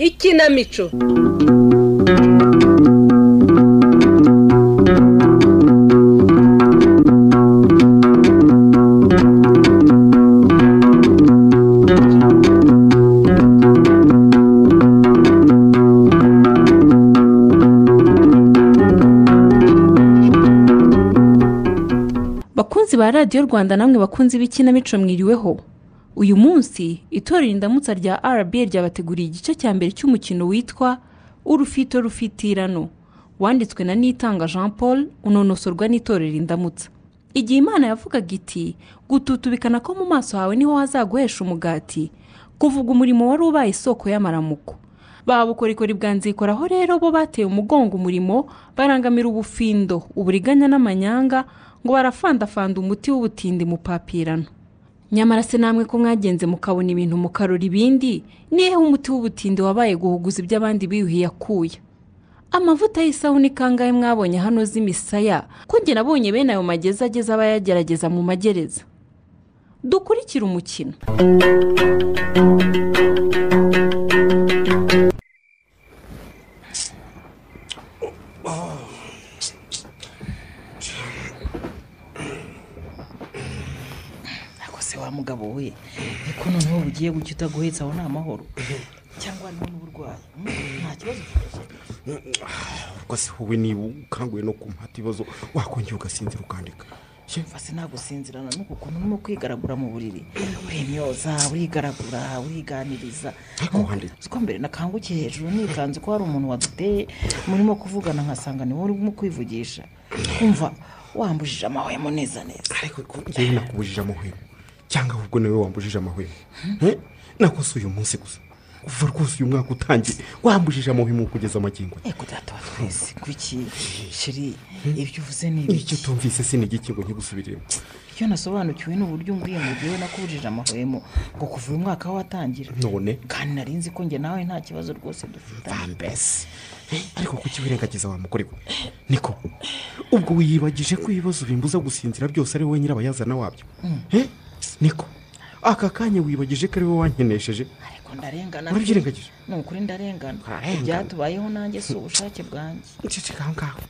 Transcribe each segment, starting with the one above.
ikinamico bakunzi ba radiyo rwanda namwe bakunzi b'ikinamico mwiriweho uyu munsi itorero indamutsa rya rba ryabateguriye igice cya mbere cy'umukino witwa urufito rufitirano wanditswe na nitanga jean paul unonosorwa n'itorero indamutsa igihe imana yavugaga iti gututubikana ko mu maso hawe niho hazaguhesha umugati kuvuga umurimo wari ubaye isoko y'amaramuko ba bukorikori bwa nzikoraho rero bo bateye umugongo umurimo barangamira ubufindo uburiganya n'amanyanga ngo barafandafanda umuti w'ubutindi mu papirano nyamara se namwe ko mwagenze mukabona ibintu mukarura ibindi niheho umuti w'ubutindi wabaye guhuguza ibyo abandi biyuhiye akuya amavuta y'isabune kangahe mwabonye hano z'imisaya ko njye nabonye bene ayo magezi ageze aba yagerageza mu magereza dukurikire umukino ariko se wa mugabo we ariko noneho ugiye gucya utaguhetse aho ni amahoro cyangwa niho n'uburwayi hmm? nta kibazo ufite ariko se wowe niba ukanguye no kumpa ibibazo wakongera ugasinzira ukandika mfase nagusinzirana n'uko ukuntu urimo kwigaragura mu buriri uremyoza urigaragura uriganiriza ariko wanditse uziko mbere nakangukiye hejuru nikanze ko hari umuntu waduteye murimo kuvugana nkasanga ni wowe urimo kwivugisha kumva wambujije amahwemo neza neza ariko ko njyewe nakubujije amahwemo cyangwa ahubwo nawe wambujije amahwemo Eh? nakose uyu munsi gusa kuva rwose uyu mwaka utangiye wambujije amahwemo kugeza amagingo ego data wa twese kuki shiri ibyo uvuze ni icyo ibiki tumvise se ni igiki ngo nkigusubiremo icyo nasobanukiwe ni uburyo umbwiye mu gihe nakubujije amahwemo ngo kuva uyu mwaka watangira none kandi nari nzi ko njye nawe nta kibazo rwose dufitanye mbese ariko kuki wirengagiza wa mugore we niko ubwo wiyibagije ko ibibazo bimbuza gusinzira byose ari wowe nyirabayazana wabyo Eh? niko aka kanya wibagije ko ari wowe wankenesheje ariko ndarengana Urabyirengagije? ni ukuri ndarengana Urarengana. ibyatubayeho nanjye si ubushake bwanjye nceceka aho ngaho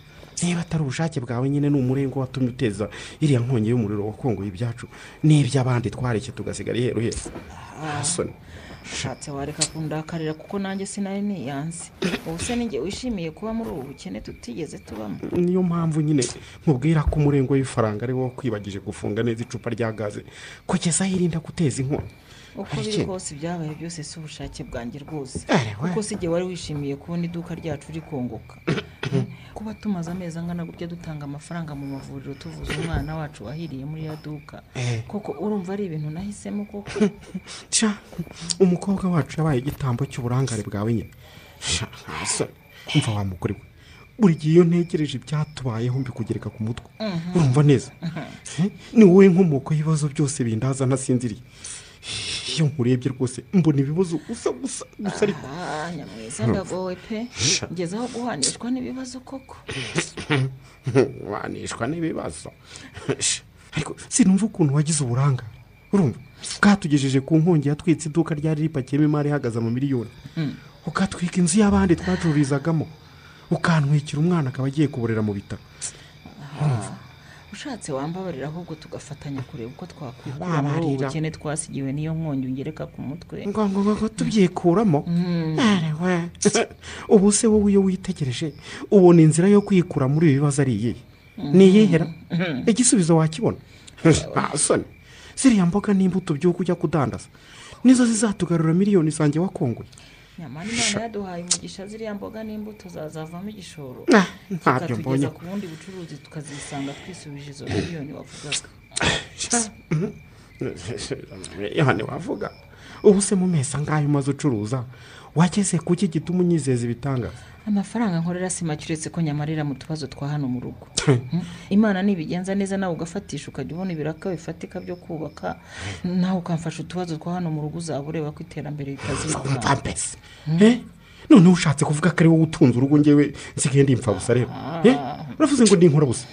niba atari ubushake bwawe nyine ni umurengo watumye uteza iriya nkongi y'umuriro wakongoye ibyacu n'iby'abandi twareke tugasigara iheru heru Hasoni. ushatse wareka kundakarira kuko nanjye sinari niyanze ubu se ninjye wishimiye kuba muri ubu bukene tutigeze tubamo niyo mpamvu nyine nkubwira ko umurengo w'ifaranga ari wowe wakwibagije gufunga neza icupa rya gaze kugeza aho irinda guteza inkongi uko Hari biri ikindi? kose ibyabaye byose si ubushake bwanjye rwose Ere we. kuko si igihe wari wishimiye kubona iduka ryacu rikongoka kuba tumaze amezi angana gutya dutanga amafaranga mu mavuriro tuvuza umwana wacu wahiriye muri ya duka Eh. koko urumva ari ibintu nahisemo koko Sha, umukobwa wacu yabaye igitambo cy'uburangare bwawe nyine Sha, ntasoni. umva wa mugore we buri gihe iyo ntegereje ibyatubayeho mbikugereka ku mutwe urumva neza Eh, ni wowe nkomoko y'ibibazo byose bindaza ntasinziriye iyo nkurebye rwose mbona ibibazo gusa gusa gusa ariko Ah, nyamwiza ndagowe pe ngeze aho guhanishwa n'ibibazo koko wanishwa n'ibibazo Sha, ariko sinumva ukuntu wagize uburangare urumva bwatugejeje ku nkongi yatwitse iduka ryari ripakiyemo imari ihagaze ama miliyoni ukatwika inzu y'abandi twacururizagamo ukantwikira umwana akaba agiye kuborera mu bitaro ushatse wambabarira ahubwo tugafatanya kureba uko twakwikura muri ubu Babarira. bukene twasigiwe n'iyo nkongi ungereka ku mutwe ngombwa ngo tubyikuramo Are we. ubu se wowe iyo witegereje ubona inzira yo kwikura muri ibi bibazo ari iyihe ni iyihera igisubizo wakibona nta soni ziriya mboga n'imbuto by'uko ujya kudandaza nizo zizatugarura miliyoni zanjye wakongoye nyamara imana yaduhaye umugisha ziriya mboga n'imbuto zazavamo igishoro Ah, ntabyo mbonye zikatugeza ku bundi bucuruzi tukazisanga twisubije izo miliyoni wavugaga yohani wavuga ubu se mu mezi angahe umaze ucuruza wageze kuki gituma unyizeza ibitangaza amafaranga nkorera si make uretse ko nyamarira mu tubazo twa hano mu rugo imana nibigenza neza nawe ugafatisha ukajya ubona ibiraka bifatika byo kubaka nawe ukamfasha utubazo twa hano mu rugo uzaba ureba ko iterambere ritazimuka mfapesi noneho ushatse kuvuga ko ari wowe utunze urugo ngewe nsigaye ndi imfabusa rero Eh, uravuze ngo ndi inkorabusa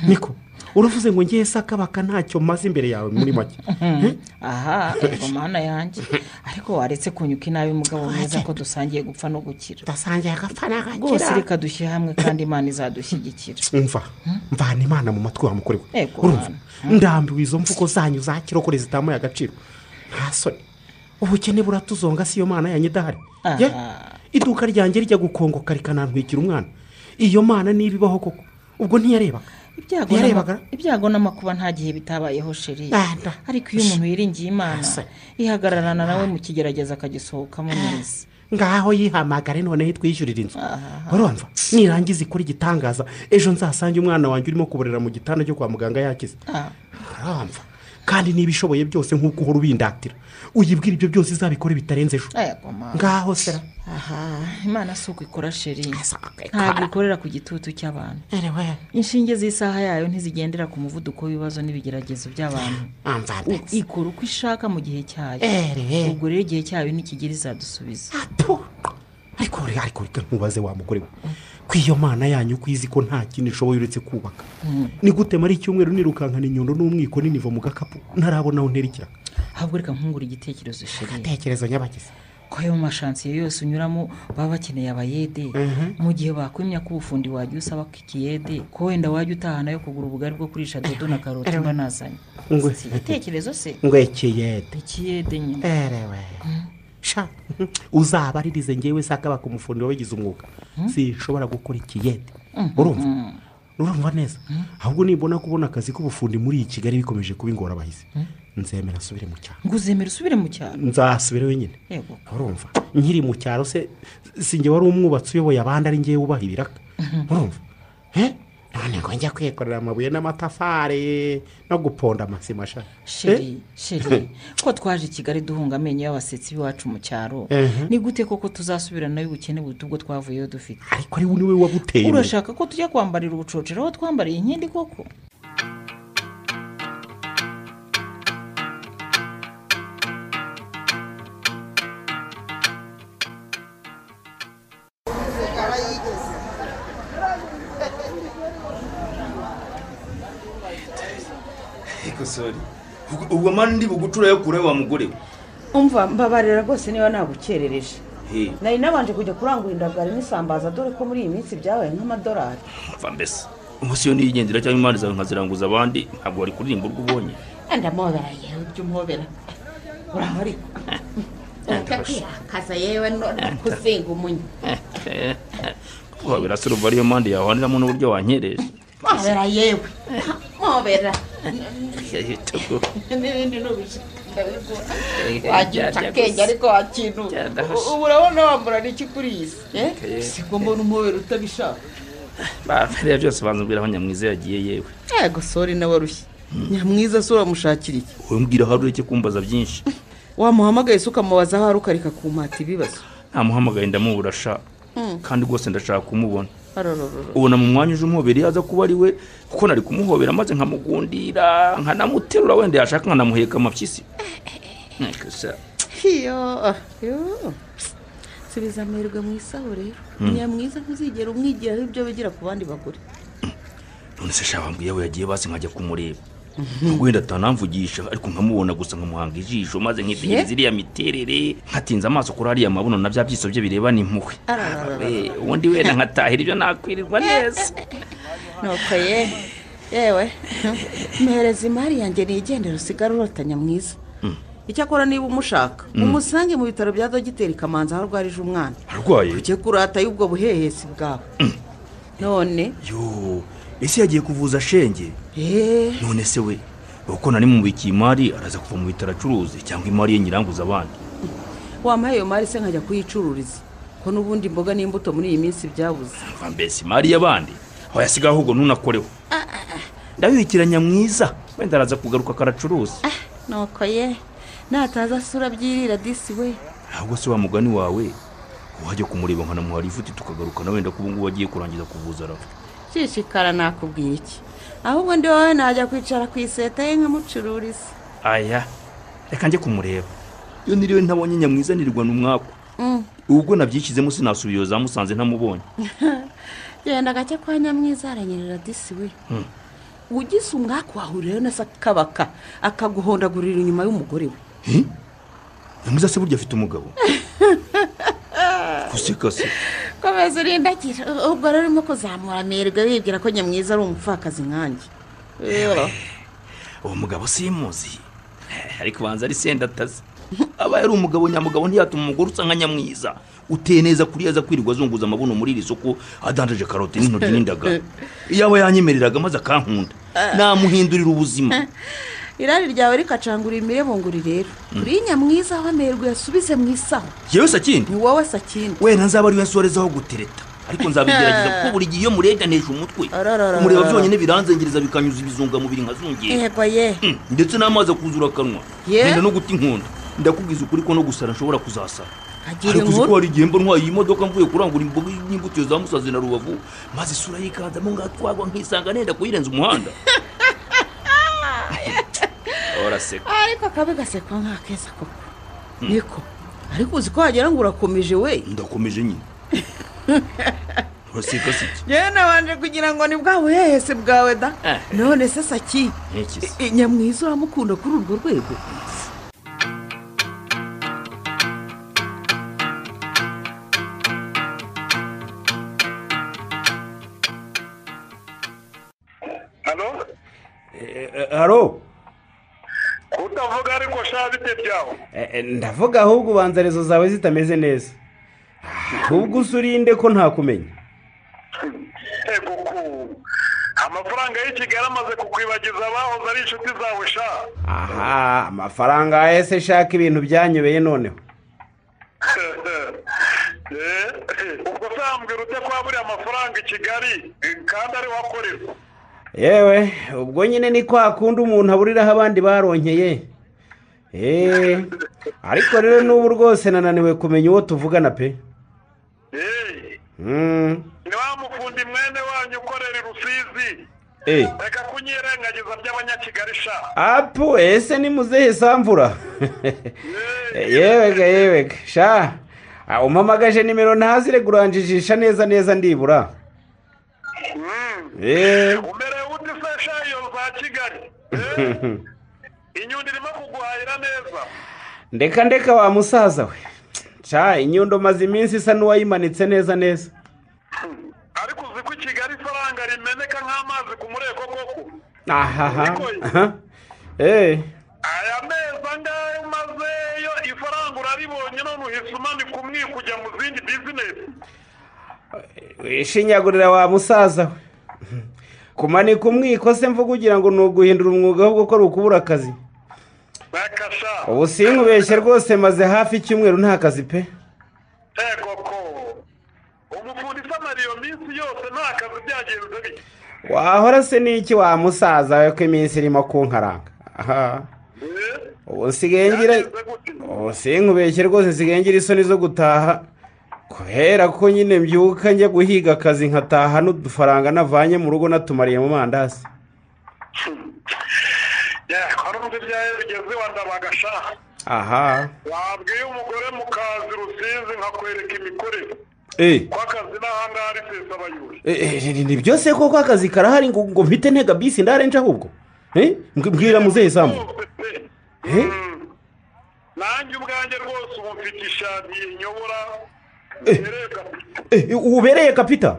niko uravuze ngo ngewe sakabaka ntacyo maze imbere yawe muri make Eh, aha ego mana yanjye ariko waretse kunyuka inabi mugabo mwiza ko dusangiye gupfa no gukira ndasangiye agapfa rwose n'agakira reka dushyire hamwe kandi imana izadushyigikira mva mvana imana mu matwi wa mukore we Ego, urumva mwana. ndambiwe izo mvugo zanyu za kirokore zitamuye agaciro nta soni ubukene buratuzonga si yo mana yanyu idahari Aha. Ye, iduka ryanjye rijya gukongoka rikanantwikira umwana iyo mana niba ibaho koko ubwo ntiyarebaga Ibyago ntiyarebaga n'ama- ibyago n'amakuba nta gihe bitabayeho sheri Nada. ariko iyo umuntu yiringiye imana Asa. ihagararana nawe mu kigerageza akagisohokamo neza ngaho yihamagare noneho itwishyurira inzu urumva nirangiza ikora igitangaza ejo nzasange umwana wanjye urimo kuburira mu gitanda cyo kwa muganga yakize Ah, urumva kandi niba ishoboye byose nk'uko uhora ubindatira uyibwira ibyo byose izabikore bitarenze ejo ego mama ngaho sera aha imana si uko ikora sheri Asa, ntabwo ikorera ku gitutu cy'abantu erewe inshinge z'isaha yayo ntizigendera ku muvuduko w'ibibazo n'ibigeragezo by'abantu amvambe I- ikora uko ishaka mu gihe cyayo Ehe. ubwo rero igihe cyayo nikigera izadusubiza apu ariko reka- ariko reka ntubaze wa mugore we ko iyo mana yanyu uko izi ko nta kintu ishoboye uretse kubaka ni gute muri icyumweru nirukankana inyundo n'umwiko n'inivo mu gakapu ntarabona aho ntera ikirago ahubwo reka nkungura igitekerezo sheri tekerezo nyabagezi ko ayo mashansiyo yose unyuramo baba bakeneye abayede mu gihe bakwimya ko ubufundi wajya usaba ko ikiyede ko wenda wajya utaha nayo kugura ubugari bwo kurisha dodo na karoti mba nazanye Ngwe. Si igitekerezo se ngo ekiyede ikiyede nyine erewe sha uzabaririze ngewe sakabaka umufundi wabigize umwuga sinshobora gukora ikiyede urumva urumva neza ahubwo nibona kubona akazi k'ubufundi muri kigali bikomeje kuba ingorabahizi nzemera asubire mu cyaro ngo uzemere usubire mu cyaro nzahasubire wenyine yego urumva nkiri mu cyaro se si njye wari umwubatsi uyoboye abandi ari ngewe ubaha ibiraka urumva Eh? none ngo njya kwikorera amabuye n'amatafari no guponda amasima sha Eh? sheri sheri ko twaje i kigali duhunga amenyo y'abasetsi b'iwacu mu cyaro Ehe. ni gute koko tuzasubirana y'ubukene buruta ubwo twavuyeyo dufite ariko ari we niwe wabuteye imbere. urashaka ko tujya kwambarira ubucocero aho twambariye inkindi koko ikosori ubwo mani ndi bugucura yo kure wa mugore we umva mbabarira rwose niba nagukerereje He, nari nabanje kujya kurangura indagara n'isambaza dore ko muri iyi minsi byabaye nk'amadolari mva mbese umunsi iyo niyigendera cyangwa impande zawe nkaziranguza abandi ntabwo wari kuririmba urwo ubonye ndamwobera yewe ibyo umwobera uraho ariko ujya kwirakaza yewe none kuzinga umunya kuba birasorova ariyo mpande yahwaniramo n'uburyo wanyereje mwobera yewe mwobera yahitago n'ibindi n'ubishaka ndabigura Eh, wagica jya- jya akenge gusa. ariko wakintu Jya ndahasha. ubu urabona wambura n'iki kuri iyi si eh? Okay. siko mbona umwobera utabishaka bariya byose banzubwira aho nyamwiza yagiye yewe yego sori nawe arushye nyamwiza si uramushakira iki wowe mbwira aho ureke kumbaza byinshi wamuhamagaye se ukamubaza aho ari ukareka kumata ibibazo namuhamagaye ndamubura sha kandi rwose ndashaka kumubona arorororo ubona mu mwanya uje umuhobera iyo aza kuba ari we kuko nari kumuhobera maze nkamugundira nkanamuterura wenda yashaka nkanamuheka amapyisi Nteko se. iyo yo subiza amerwe mu isaho rero nyamwiza ntuzigera umwigiraho ibyo wigira ku bandi bagore none se shaba mbwiye we yagiye basi nkajya kumureba nubwo wenda atanamvugisha ariko nkamubona gusa nkamuhanga ijisho maze nkitegereza iriya miterere nkatinza amaso kuri ariya mabuno na bya byiso bye birebana impuhwe We, ubundi wenda nkatahira ibyo nakwirirwa neza nuko ye yewe mpereza imari yanjye nigendera usigare urota nyamwiza icyakora niba umushaka umusange mu bitaro bya dogiteri kamanza aho arwarije umwana arwaye uke kurata y'ubwo buhehesi bwawe none yo ese yagiye kuvuza shenge eee none se we uko nari mubikiye imari araza kuva mu bitaro acuruzi cyangwa imari ye nyiranguza abandi wampaye iyo mari se nkajya kuyicururiza ko n'ubundi imboga n'imbuto muri iyi minsi byabuze mva mbese imari y'abandi aho yasigaho ahubwo ntunakoreho ndabibikiranya mwiza wenda araza kugaruka akaracuruza nuko ye nataza asura byirira disi we ahubwo se wa mugani wawe wajya kumureba nkanamuhara ifuti tukagarukana wenda ko ubungubu agiye kurangiza kuvuza arafa shishikara nakubwiye iki ahubwo ndi wowe najya kwicara ku iseta ye nkamucururiza aya reka njye kumureba iyo niriwe ntabonye nyamwizanirwa n'umwaku ubwo nabyishyizemo sinasubiyeyo za musanze ntamubonye genda gake kwa nyamwiza aranyerera disi we ugize umwaku wahurirayo na se akabaka akaguhondagurira inyuma y'umugore we Hi? nyamwiza se burya afite umugabo guseka se komeza urindagira ubwo rero urimo kuzamura amerwe wibwira ko nyamwiza ari umupfakazi nkanjye rero uwo mugabo simuzi ariko ubanza ari sendatazi aba yari umugabo nyamugabo ntiyatuma umugore usa nka nyamwiza uteye neza kuri aza kwirirwa azunguza amabuno muri iri soko adandaje karoti n'intoryi n'indagara yaba yanyemereraga maze akankunda namuhindurira ubuzima irari ryawe rikacangura imirebo ngo rirere uri nyamwiza aho amerwe yasubize mu isaho yewe sakindi ni wowe sakindi wenda nzaba ariwe nsorezaho gutereta ariko nzabigerageza kuko buri gihe iyo mureganije umutwe Arararara. umureba byonyine biranzengereza bikanyuza ibizungamubiri nkazungera yego ye Mm, ndetse n'amazi akuzura akanwa Yeah. ngenda no guta inkondo ndakubwiza ukuri ko no gusara nshobora kuzasara agira ariko uzi ko inkuru hari igihe mba ntwaye iyi modoka mvuye kurangura imboga n'imbuto za musazi na rubavu maze isura yikanzamo ngatwagwa nkisanga nenda kuyirenza umuhanda uraseka ariko akabi gasekwa nk'akeza koko niko ariko uzi ko wagira ngo urakomeje we ndakomeje nyine uraseka si iki yewe nabanje kugira ngo ni bwa buhehese bwawe da Eh. none se saki Nk'iki se? I- i- nyamwiza uramukunda kuri urwo rwego halo haro utavuga ariko sha bite byaho Eh, eh, ndavuga ahubwo ubanzarizo zawe zitameze neza ahubwo usurinde ko ntakumenya ego ku amafaranga y'i kigali amaze kukwibagiza abahoze ari inshuti zawe sha aha amafaranga yese shaka ibintu byanyobeye noneho Eh, ubwo sambwira ute kwa buriya amafaranga i kigali eh, kandi ari wakorerwa yewe ubwo nyine ni kwa kundi umuntu aburiraho abandi baronkeye eee ariko rero n'ubu rwose nananiwe kumenya uwo tuvugana pe Mm. ni wa mufundi mwene wanyu ukorera i rusizi Eh, reka kunyirengagiza by'abanyakigali sha apu ese ni muzehe samvura yewega yewega sha ah, umpamagaje nimero ntazire kuranjijisha neza neza ndibura Mm. Eh. umerewe ute se sha iyo za kigali Eh, inyundo irimo kuguhahira neza ndeka ndeka wa musaza we sha inyundo maze iminsi isa n'uwayimanitse neza neza ariko uzi ko i kigali ifaranga rimeneka nk'amazi ku mureko koko ahaha Niko ye. aha. eh aya mezi angahe umazeyo ifaranga uraribonye none uhise umanika umwiko ujya mu zindi bizinesi wishinyagurira wa musaza we kumanika umwiko se mvuga ugira ngo ni uguhindura umwuga wo gukora ukubura akazi bakasha ubu sinkubeshye rwose maze hafi icyumweru nta kazi pe ego ko umufundi isamara iyo minsi yose nta kazi byagenze bike wahora se n'iki wa musaza we ko iminsi irimo kunkaranga aha Eh? ubu nsigaye ngira Byagenze gute? ubu sinkubeshye rwose nsigaye ngira isoni zo gutaha kubera ko nyine mbyuka njya guhiga akazi nkataha n'udufaranga navanye mu rugo natumariye mu mandazi Yeah, wari uzi ibyawe bigeze iwa ndabagasha aha wabwiye umugore mu kazi rusizi nkakwereka imikorere Eh, ko akazi n'ahangaha ari pesa abayuri eh, eh, ni byose koko akazi karahari ngo ngo mpite ntega bisi ndarenje ahubwo Eh, mbw- mbwira muzehe sambu Eh? nanjye ubwanjye rwose ubu mfite ishati inyobora erega Eh, eh, ubereye kapita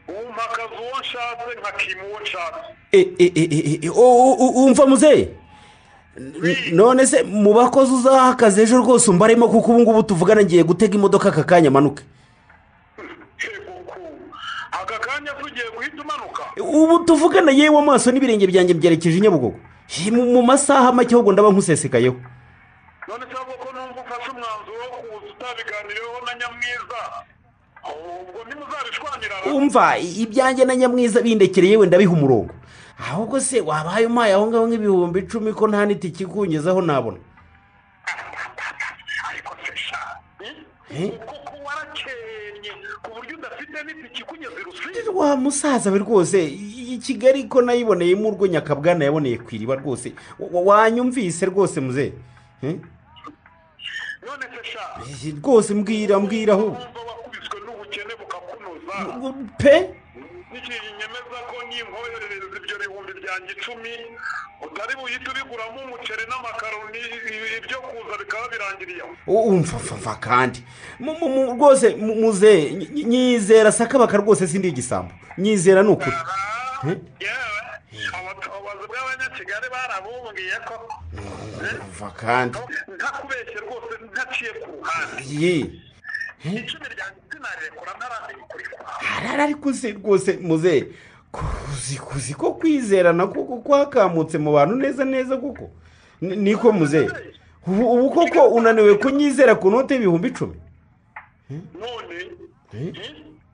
umpa akazi uwo nshatse nkakima uwo nshatse Eh, eh, eh, eh, eh, u- u- umva muzehe N- none se mu bakozi uzaha akazi ejo rwose umbaremo kuko ubu ngubu tuvugana ngiye gutega imodoka aka kanya amanuke Yego ku. aka kanya tugiye guhita umanuka ubu tuvugana yewe amaso n'ibirenge byanjye byerekeje i nyabugogo Hi, mu mu masaha make ahubwo ndaba nkusesekayeho none se ahubwo ko numva ufashe umwanzuro wo kuza utabiganireho na nyamwiza ubwo ntimuzabishwanira umva i- ibyanjye na nyamwiza bindekere yewe ndabiha umurongo ahubwo se wabaye umpaye aho ngaho nk'ibihumbi icumi ko nta n'itike ikungezaho nabona ariko se sha kuko kuba warakenye ku buryo udafite n'itike ikunyuze rusizi wa musaza we rwose iyi kigali ko nayiboneyemo urwo nyakabwana yaboneye ku iriba rwose wa- wanyumvise rwose muze Eh? none se sha Eh, rwose mbwira mbwira aho wumva wakubiswe n'ubukene bukakunoza pe ntikinyemeza ko n'inkoherereza ibyo bihumbi byanjye icumi utari buhite ubiguramo umuceri n'amakaroni i- ibyo kuza bikaba birangiriye aho umva mva mva kandi Mu- mu- mu- rwose mu- muze ny- ny- nyizera sakabaka rwose sindi igisambo nyizera ni ukuri Aha, yewe abatobozi bw'abanyakigali barabumbiye ko mva kandi ntakubeshye rwose ntaciye ku ruhande iyi icumi ryanjye sinarekura ntaramenye arara ariko se rwose muze kuzi kuzi ko kwizerana kuko kwakamutse mu bantu neza neza kuko Ni- niko muze ubu ubu koko unaniwe kunyizera ku note y'ibihumbi icumi none Eh?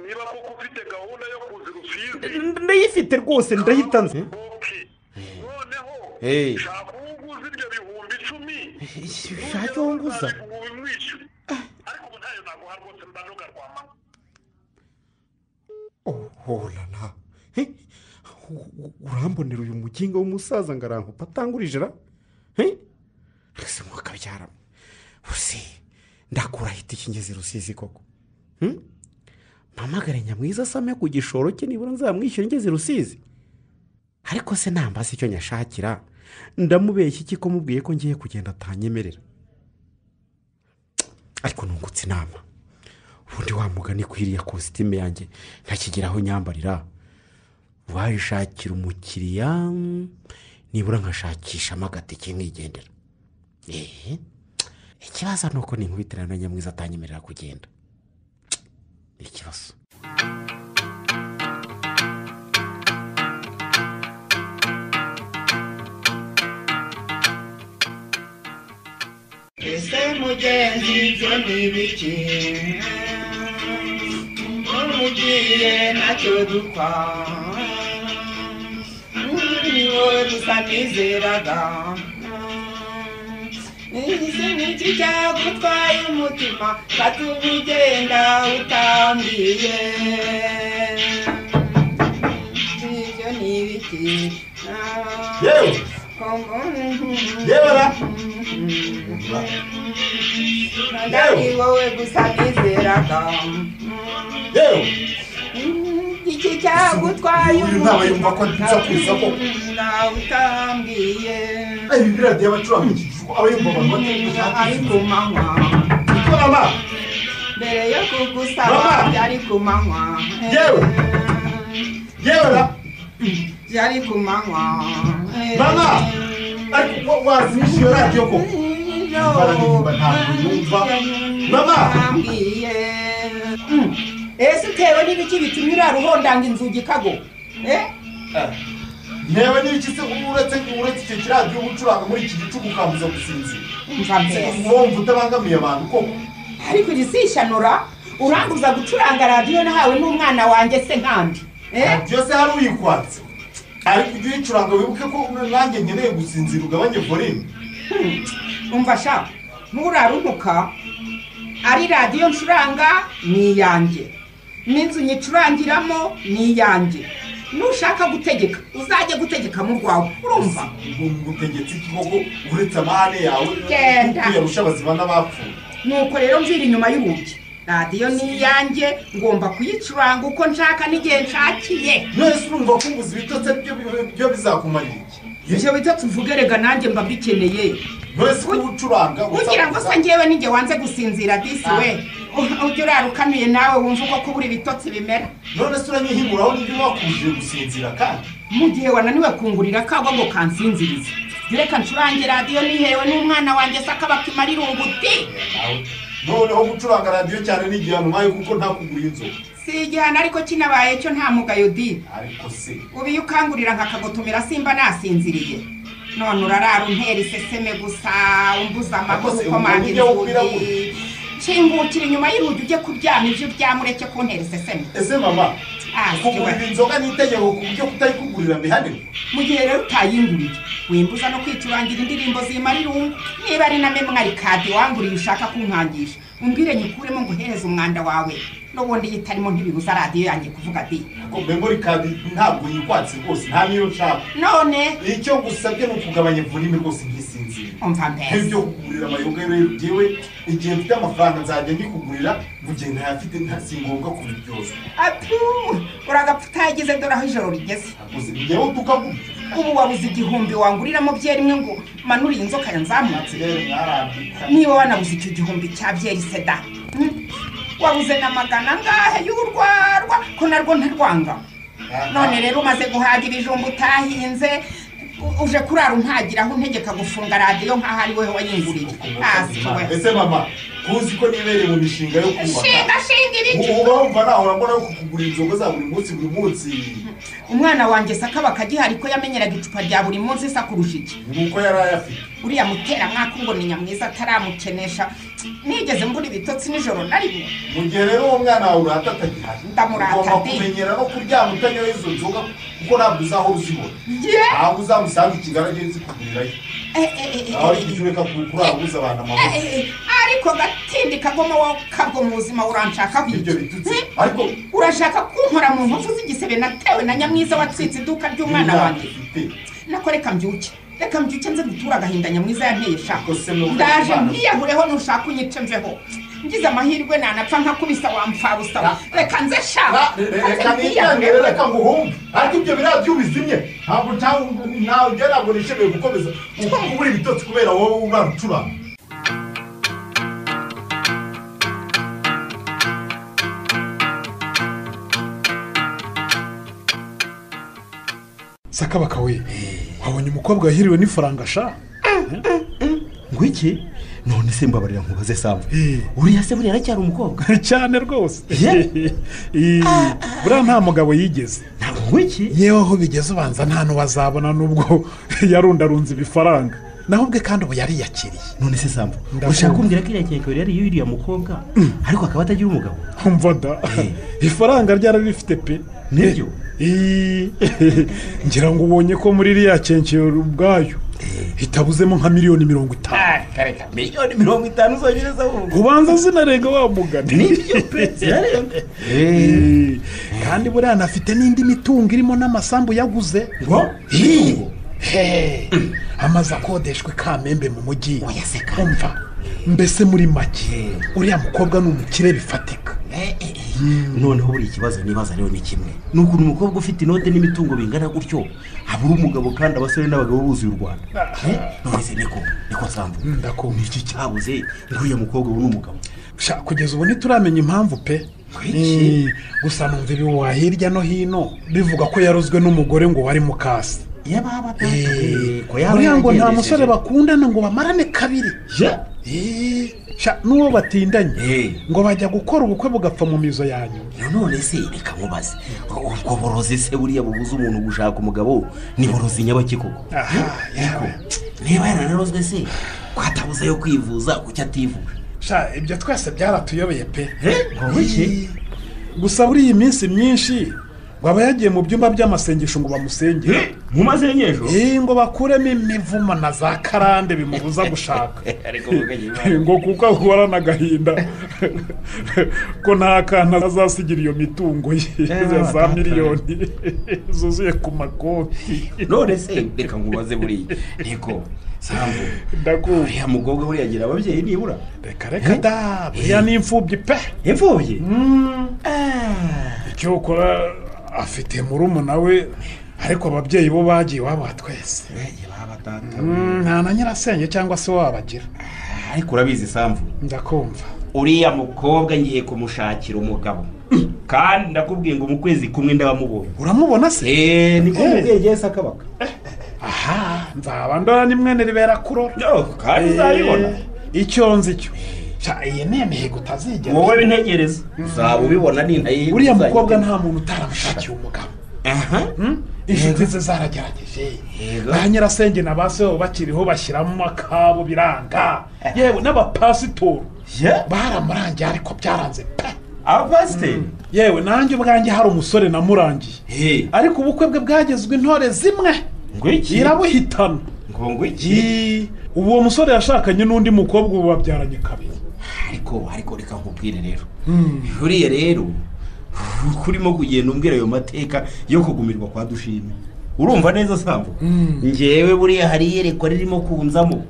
niba koko ufite gahunda yo kuzi rusizi ndayifite rwose ndahita nzi oke noneho Eh. shaka uwo uguze ibyo bihumbi icumi shake uwo nguza umwishyure ariko ubu ntayo naguha rwose mbanoga rwa mama oholala urambonera uyu mukinga w'umusaza ngo arankupa atangurije ra rwese mwakabyara usi ndakura ahita ikingeze rusizi koko Hmm? mpamagare nyamwiza asame ku gishoro cye nibura nzamwishyura ngeze rusizi ariko se nambaza icyo nyashakira ndamubeshya iki ko mubwiye ko ngiye kugenda atanyemerera ariko nungutse inama ubundi wa mugani ku iriya kositime yanjye ntakigeraho nyambarira wayishakira umukiriya mm, nibura nkashakishamo agatike nkigendera eee ikibazo ni uko ninkubitira na nyamwiza atanyemerera kugenda ikibazo ese mugenzi ibyo ni ibiki umuntu ugiye nacyo dupfa ni wowe gusa nizeraga isi ni iki cyagutwaye umutima katuma ugenda utambwiye ibyo ni ibiki yewe yewe ndari wowe gusa nizeraga iki cyagutwaye uyu nama yumva ko nza kuza ko utambwiye ibi biriya by'abacuranga iki gifu aba yumva abantu ari batari ku manywa gukorana mbere yo kugusaba Mama! byari ku manywa Yewe! yewe ra byari ku manywa Mama! ariko wa- wazimisha iyo radiyo ko bararirimba ntabwo yumva Mama! Utambwiye. Mm. ese utewe n'ibiki bitumye uraruhondanga inzugi kago Eh? ntewe n'ibiki se uretse uretse icyo kiradiyo uba ucuranga muri iki gicuku ukambuza gusinzira umva mbese wumva utabangamiye abantu koko ariko irisishanura uranguza gucuranga radiyo nahawe n'umwana wanjye se nkandi eh? byose hari uyikwatse ariko ujye uyicuranga wibuke ko nanjye nkeneye gusinzira ugabanye volume umva sha nturaruhuka ari radiyo ncuranga ni iyanjye n'inzu nyicurangiramo ni iyanjye nushaka gutegeka uzajye gutegeka mu rwawe urumva ubutegetsi koko uretse amahane yawe Genda. kuyarusha abazima n'abapfuye nuko rero mvira inyuma y'urugi radiyo ni iyanjye ngomba kuyicuranga uko nshaka n'igihe nshakiye mwese urumva ko ubuzi bitotse byo byo bizakumara iki ibyo bitatu uvuge rega nanjye mba mbikeneye mwese uba ucuranga ugira ngo se ngewe nijye wanze gusinzira disi we U- ujya urarukanuye nawe wumva uko kubura ibitotsi bimera none se uranyihimuraho n'ibyo wakujije gusinzira kandi mu gihe wananiwe kungurira kagwa ngo kansinzirize reka ncurange radiyo nihewe n'umwana wanjye se akaba kimarira ubuti nawe noneho gucuranga radiyo cyane ni igihano nkayo kuko ntakugura inzoga si igihano ariko kinabaye cyo nta mugayo di ariko se ubu iyo ukangurira nkakagutumira simba nasinzirye none urarara untera iseseme gusa umbuza amaguru Yakoze ukomanga ubundi ujya wubwira inzugi nshingukira inyuma y'urugi ujye kuryama ibyo uryama ureke kuntera iseseme ese mama Ah, kugurira sikiwe. inzoga ni itegeko ku buryo kutayikugurira bihanirwa mu gihe rero utayinguriye wimbuza no kwicurangira indirimbo zimara irungu niba ari na memwari kadi wanguriye ushaka kunkangisha umbwire nyikuremo nguhereze umwanda wawe n'ubundi iyo itarimo ntibibuza radiyo yanjye kuvuga di memori kadi ntabwo yikwatse rwose nta niyo nshaka none icyo ngusabye ni ukugabanya volume rwose nkisinzira umva mbese nk'ibyo kugurira amayunga rero byewe igihe mfite amafaranga nzajya mbikugurira mu gihe ntayafite nta si ngombwa kubiryozwa atu uragapfa utayagize dore aho ijoro rigeze ngewe tukagura ubu wabuze igihumbi wanguriramo byeri imwe ngo manure iyi nzoka yanzamutse niba wanabuze icyo gihumbi cya byeri seda hmm? wabuze na magana angahe y'urwarwa ko narwo ntarwanga none rero umaze guhaga ibijumba utahinze u- uje kurara umpagira aho untegeka gufunga radiyo nk'aho ari wowe wayinguriye hasi we ese mama ntuzi ko nibereye mu mishinga yo kubaka shinga shinga ibiti ubu urumva nahora mbona yo kukugurira inzoga za buri munsi buri munsi umwana wanjye sakaba akagihari ko yamenyeraga icupa rya buri munsi isa kurusha iki nuko yari ayafite uriya muteramwaka ngo ni nyamwiza ataramukenesha nigeze mbura ibitotsi nijoro na rimwe mu gihe rero uwo mwana wawe urata atagihari Ndamurata ugomba ndi. kumenyera no kuryama utanyoye izo nzoga kuko ntabwo uzahora uzibona Ye! ntabwo uzamusanga ikigali agenda zikugurirayo Eh, eh, eh, eh, aho ari igihe ureka ku- kurabuza abantu eh, amaboko eh, eh, ariko gatindi kagoma wa kabwo mu buzima uranshaka ibyo biki bitutsi ariko urashaka kunkora mu nkovu z'igisebe natewe na nyamwiza watsitse iduka ry'umwana n'imyaka wanjye ufite nako reka mbyuke reka mbyuke nze gutura agahinda nyamwiza yanteye shaka Ubwo se nuko ndaje abantu- mwiyahureho nushaka unyice mveho ngize amahirwe nanapfa nkakubisa wamfabusa reka nze Ra- shaka re- re- reka nitange reka nguhumbe ariko ibyo biradiyo ubizimye ntabwo ntawe- ntawe ugera ngo nishimiye gukomeza ukubura ibitotsi kubera wowe ubara ucuranga sakabaka we wabonye umukobwa wahiriwe n'ifaranga sha ngwiki none se mbabarira nkubaze sambu uriya se buriya aracyari umukobwa cyane rwose Ye? Ii, buriya nta mugabo yigeze ntabwo ngwiki yewe aho bigeze ubanza nta n'uwazabona n'ubwo yarundarunze ibifaranga naho ubwe kandi ubu yariyakiriye none se sambu Ndakumva. ushaka kumbwira ko iriya kekwe yari iriya mukobwa ariko akaba atagira umugabo umva da ifaranga ryararifite pe Niryo? Ii, ngira ngo ubonye ko muri iriya kenkero ubwayo itabuzemo nka miliyoni mirongo itanu miliyoni mirongo itanu zonyine z'abumva ubanza zinarenga wa mugani nibyo pe zirarenga Ee, kandi buriya anafite n'indi mitungo irimo n'amasambu yaguze ngo Ii, he, amaze akodeshwa i kamembe mu mujyi umva mbese muri make uriya mukobwa ni umukire bifatika noneho buri ikibazo nibaza rero ni kimwe ni ukuntu umukobwa ufite inote n'imitungo bingana gutyo abura umugabo kandi abasore n'abagabo buzuye u rwanda Eh, none se niko niko sambu ndakumva iki cyabuze ngo uriya mukobwa ubu ni umugabo Sha, kugeza ubu ntituramenya impamvu pe Kuki? Eh, gusa numva ibihuha hirya no hino bivuga ko yarozwe n'umugore ngo wari mu kasi yababa Eh, buriya ngo nta musore bakundana ngo bamarane kabiri Eh, sha, n'uwo batindanye Eh. ngo bajya gukora ubukwe bugapfa mu mizo yanyu none se reka nkubaze ubwo borozi se buriya bubuza umuntu gushaka umugabo ni borozi nyabaki koko aha yawe niba yaranarozwe se ko atabuze yo kwivuza kuki ativuga sha ibyo twese byaratuyobeye pe Eh, ngo biki? gusa muri iyi minsi myinshi ngo aba yagiye mu byumba by'amasengesho ngo bamusengere mu masengesho Eh, ngo bakuremo imivumo na za karande bimubuza gushaka ariko mugajya ngo kuko ahura n'agahinda ko nta kantu azasigira iyo mitungo ye ya za miliyoni zuzuye ku makoti none se reka nkubaze buriya reko sambu ndakumva uriya mukobwa buriya agira ababyeyi nibura reka reka da buriya ni imfubyi pe imfubyi icyo ukora afite murumuna we ariko ababyeyi bo bagiye iwabo twese Mm, nta na nyirasenge cyangwa se wabagira ariko urabizi sambu ndakumva uriya mukobwa ngiye kumushakira umugabo kandi ndakubwiye ngo mu kwezi kumwe ndabamubonye uramubona se eee niko Eh. mubyeyi yesi akabaka aha nzaba ndora ni mwene ribera kurora kandi uzabibona Eh, icyo nzi cyo Sha, iyi ni imihigo utazigera wowe bintegereza uzaba ubibona ni ntayihe uriya mukobwa nta muntu utaramushakiye umugabo inshuti ze zaragerageje Yego. ba nyirasenge na ba seho bakiriho bashyiramo akabo biranga yewe n'abapasitoro baramurangiye ariko byaranze pe abapasiteri yewe nanjye ubwanjye hari umusore namurangiye He. ariko ubukwe bwe bwagezwe intore zimwe ngwiki irabuhitana ngo ngwiki Yi, ubu uwo musore yashakanye n'undi mukobwa ubu babyaranye kabiri ariko ariko ariko reka nkubwire rero uriya rero urimo kugenda umbwira ayo mateka yo kugumirwa kwa dushime urumva neza sambu ngewe buriya hari iyerekwa ririmo kunzamo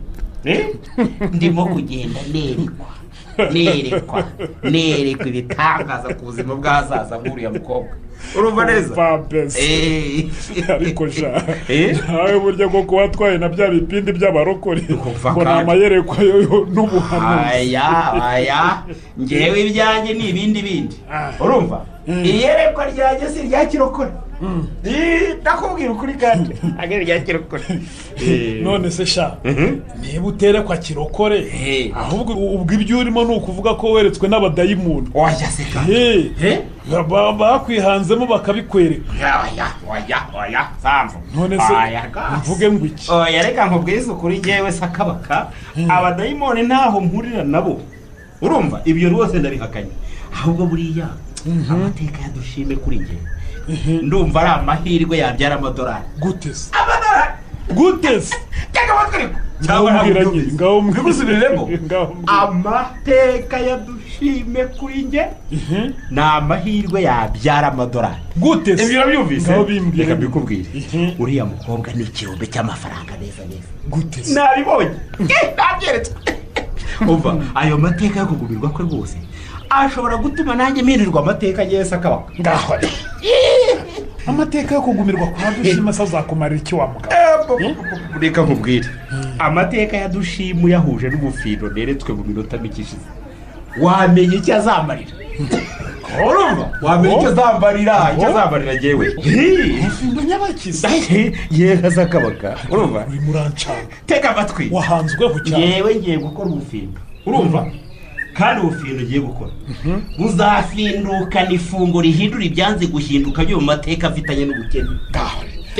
Eh? ndimo kugenda nerekwa nerekwa nerekwa ibitangaza ku buzima bw'ahazaza bw'uriya mukobwa urumva neza Eh. ariko sha nawe buryo bwo kuba atwaye na bya bipindi by'abarokore ngo ni kandi. amayerekwa yo n'ubuhanuzi aya aya ngewe ibyanjye ni ibindi bindi urumva iyerekwa ryanjye si irya kirokore Eh, ndakubwira ukuri kandi ntabwo ari irya kirokore none se sha niba uterekwa kirokore ahubwo ubwo ibyo urimo ni ukuvuga ko weretswe n'abadayimoni wajya se kandi bakwihanzemo bakabikwereka oya oya oya sambu None se, mvuge ngo iki oya reka nkubwize ukuri ngewe sakabaka abadayimoni ntaho mpurira nabo urumva ibyo rwose ndabihakanye ahubwo buriya amateka yadushime kuri ngewe ndumva ari amahirwe yabyara amadolari gute se amadolari gute se cyangwa amatwi ngaho mbwira nyine ngaho mbwira ngaho amateka yadushime kuri nge ni amahirwe yabyara amadolari gute se ibyo urabyumvise Ngaho bimbwire. reka mbikubwire uriya mukobwa ni ikirombe cy'amafaranga meza meza gute se nabibonye nabyeretswe umva ayo mateka yo kugumirwa kwe rwose ashobora gutuma nanjye mpinirwa amateka ngewe sakabaka ngaho amateka yo kugumirwa kwa dushima se azakumarira iki wa mugabo reka nkubwire amateka ya dushimu yahuje n'ubufindo neretswe mu minota mike ishize wamenye icyo azamarira urumva wamenye icyo azambarira icyo azambarira ngewe ubufindo nyabakiza yewe sakabaka urumva urimo urancanga tega amatwi wahanzweho cyane yewe ngiye gukora ubufindo urumva kandi ubufindo ugiye gukora buzafindukana ifungo rihindura ibyanze guhinduka byo mu mateka afitanye n'ubukene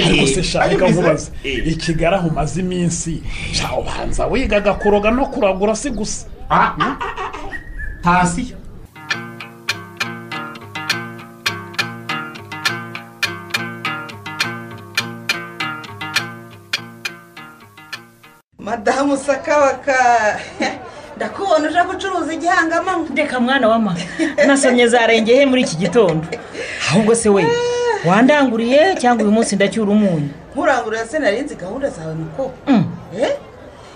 ariko se shaka nkubaze ikigara aho umaze iminsi sha ubanza wigaga kuroga no kuragura si gusa hasi madamu sakabaka ndakubona uje gucuruza igihangamanywa reka mwana wama nasomye zarengehe muri iki gitondo ahubwo se we wandanguriye cyangwa uyu munsi ndacyura umunyu nkurangurira se narinzi gahunda zawe muko Eh?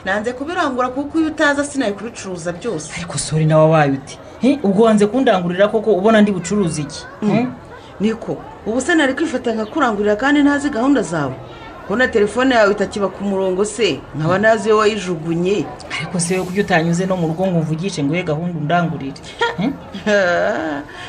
nanze kubirangura kuko iyo utaza sinaye kubicuruza byose ariko sori nawe wabaye uti He, ubwo wanze kundangurira koko ubona ndi bucuruza iki Mm. niko ubu se nari kwifata nkakurangurira kandi ntazi gahunda zawe kubona telefone yawe itakiba ku murongo se nkaba nazi iyo wayijugunye ariko se we kuko utanyuze no mu rugo ngo umvugishe ngo we gahunda undangurire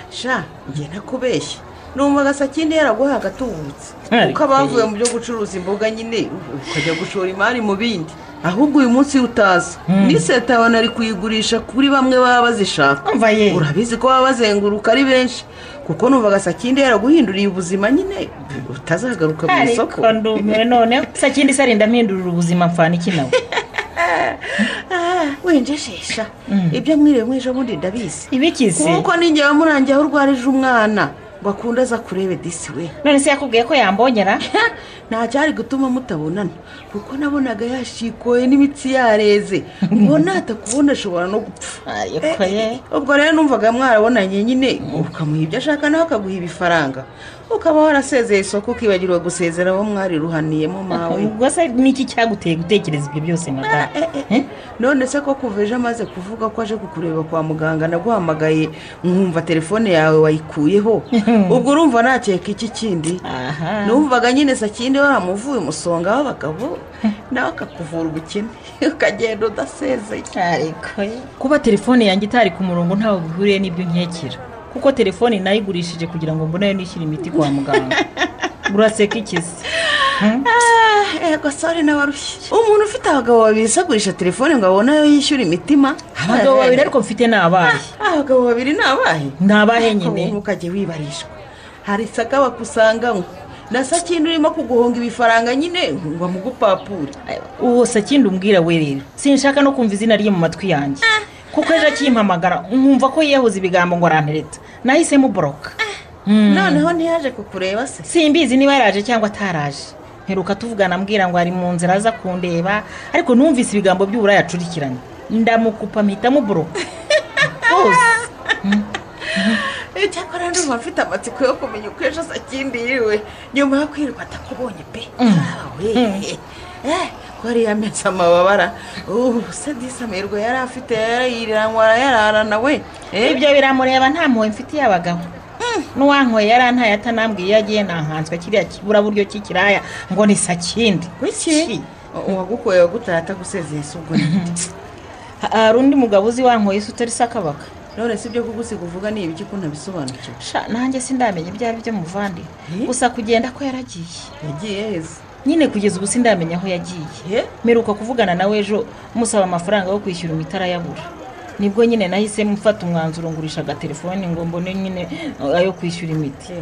sha ngenda kubeshya numva agasakindi yaraguhaye agatubutse kuko abavuye mu byo gucuruza imboga nyine ukajya gushora imari mu bindi ahubwo uyu munsi iyo utaza n'iseta yawe nari kuyigurisha kuri bamwe baba bazishaka urabizi ko baba bazenguruka ari benshi kuko numva agasakindi yaraguhinduriye ubuzima nyine utazagaruka mu isoko ariko ndumiwe noneho sakindi se arinda mpindurira ubuzima mfana iki nawe wenjejesha ibyo mwiriwe mwije bundi ndabizi ibikizi kuko ningewe murangiye aho urwarije umwana ngo akunde aza kurebe disi we none se yakubwiye ko yambonyera nta cyari gutuma mutabonana kuko nabonaga yashikoye n'imitsi yareze ngo natakubona ashobora no gupfa Eh, ubwo rero numvaga mwarabonanye nyine ukamuha ibyo ashaka nawe akaguha ibifaranga ukaba warasezeye isoko ukibagirwa gusezera abo mwari ruhaniyemo mawe ubwo se niki cyaguteye gutekereza ibyo byose madamu none se ko kuva ejo amaze kuvuga ko aje kukureba kwa muganga naguhamagaye nkumva telefone yawe wayikuyeho ubwo urumva nakeka iki kindi numvaga nyine sakindi waramuvuye umusonga w'abagabo nawe akakuvura ubukene ukagenda udasezeye kuba telefone yanjye itari ku murongo ntawe bihuriye n'ibyo nkekera kuko telefone nayigurishije kugira ngo mbone ayo nishyura imiti kwa muganga uraseka ikizi Ah, ego sore n'abarushye umuntu ufite abagabo babiri se agurisha telefone ngo abone ayo yishyura imitima abagabo babiri ariko mfite ni abahe abagabo babiri ni abahe ni abahe nyine ubu ukajya wibarishwa hari sakaba kusanganywe na sakindi urimo kuguhunga ibifaranga nyine ngo amugupapure uwo sakindi umbwira we rero sinshaka no kumva izina rye mu matwi yanjye kuko ejo akimpamagara nkumva ko yiyahuza ibigambo ngo arampereta nahisemo boroka noneho ntiyaje kukureba se simbizi niba yaraje cyangwa ataraje mperuka tuvugana ambwira ngo ari mu nzira aza kundeba ariko numvise ibigambo by'uburaya acurikiranye ndamukupa mpita muboroka rwose cyakora ndumva mfite amatsiko yo kumenya uko ejo sakindi yiriwe nyuma yo kwirirwa atakubonye pe we ko ariya minsi amababara ubu se disi amerwe yari afite yariyiranywara yararana we ibyo biramureba nta mpuhwe mfitiye abagabo n'uwanyweye yarantaye atanambwiye iyo agiye nahanzwe kiriya kiburaburyo cy'ikiraya ngo ni sakindi wiki uwagukoye wagutaye atagusezeye si ubwo hari undi mugabo uzi wanyweye isi utari sakabaka none si ibyo kugusiga uvuga ni ibiki ko ntabisobanukiwe nanjye sindamenya ibyo ari byo muvande gusa kugenda ko yaragiye yagiye heza nyine kugeza ubu sindamenya aho yagiye mperuka kuvugana nawe ejo musaba amafaranga yo kwishyura imitara yabura nibwo nyine nahise mfata umwanzuro ngurisha agatelefoni ngo mbone nyine ayo kwishyura imiti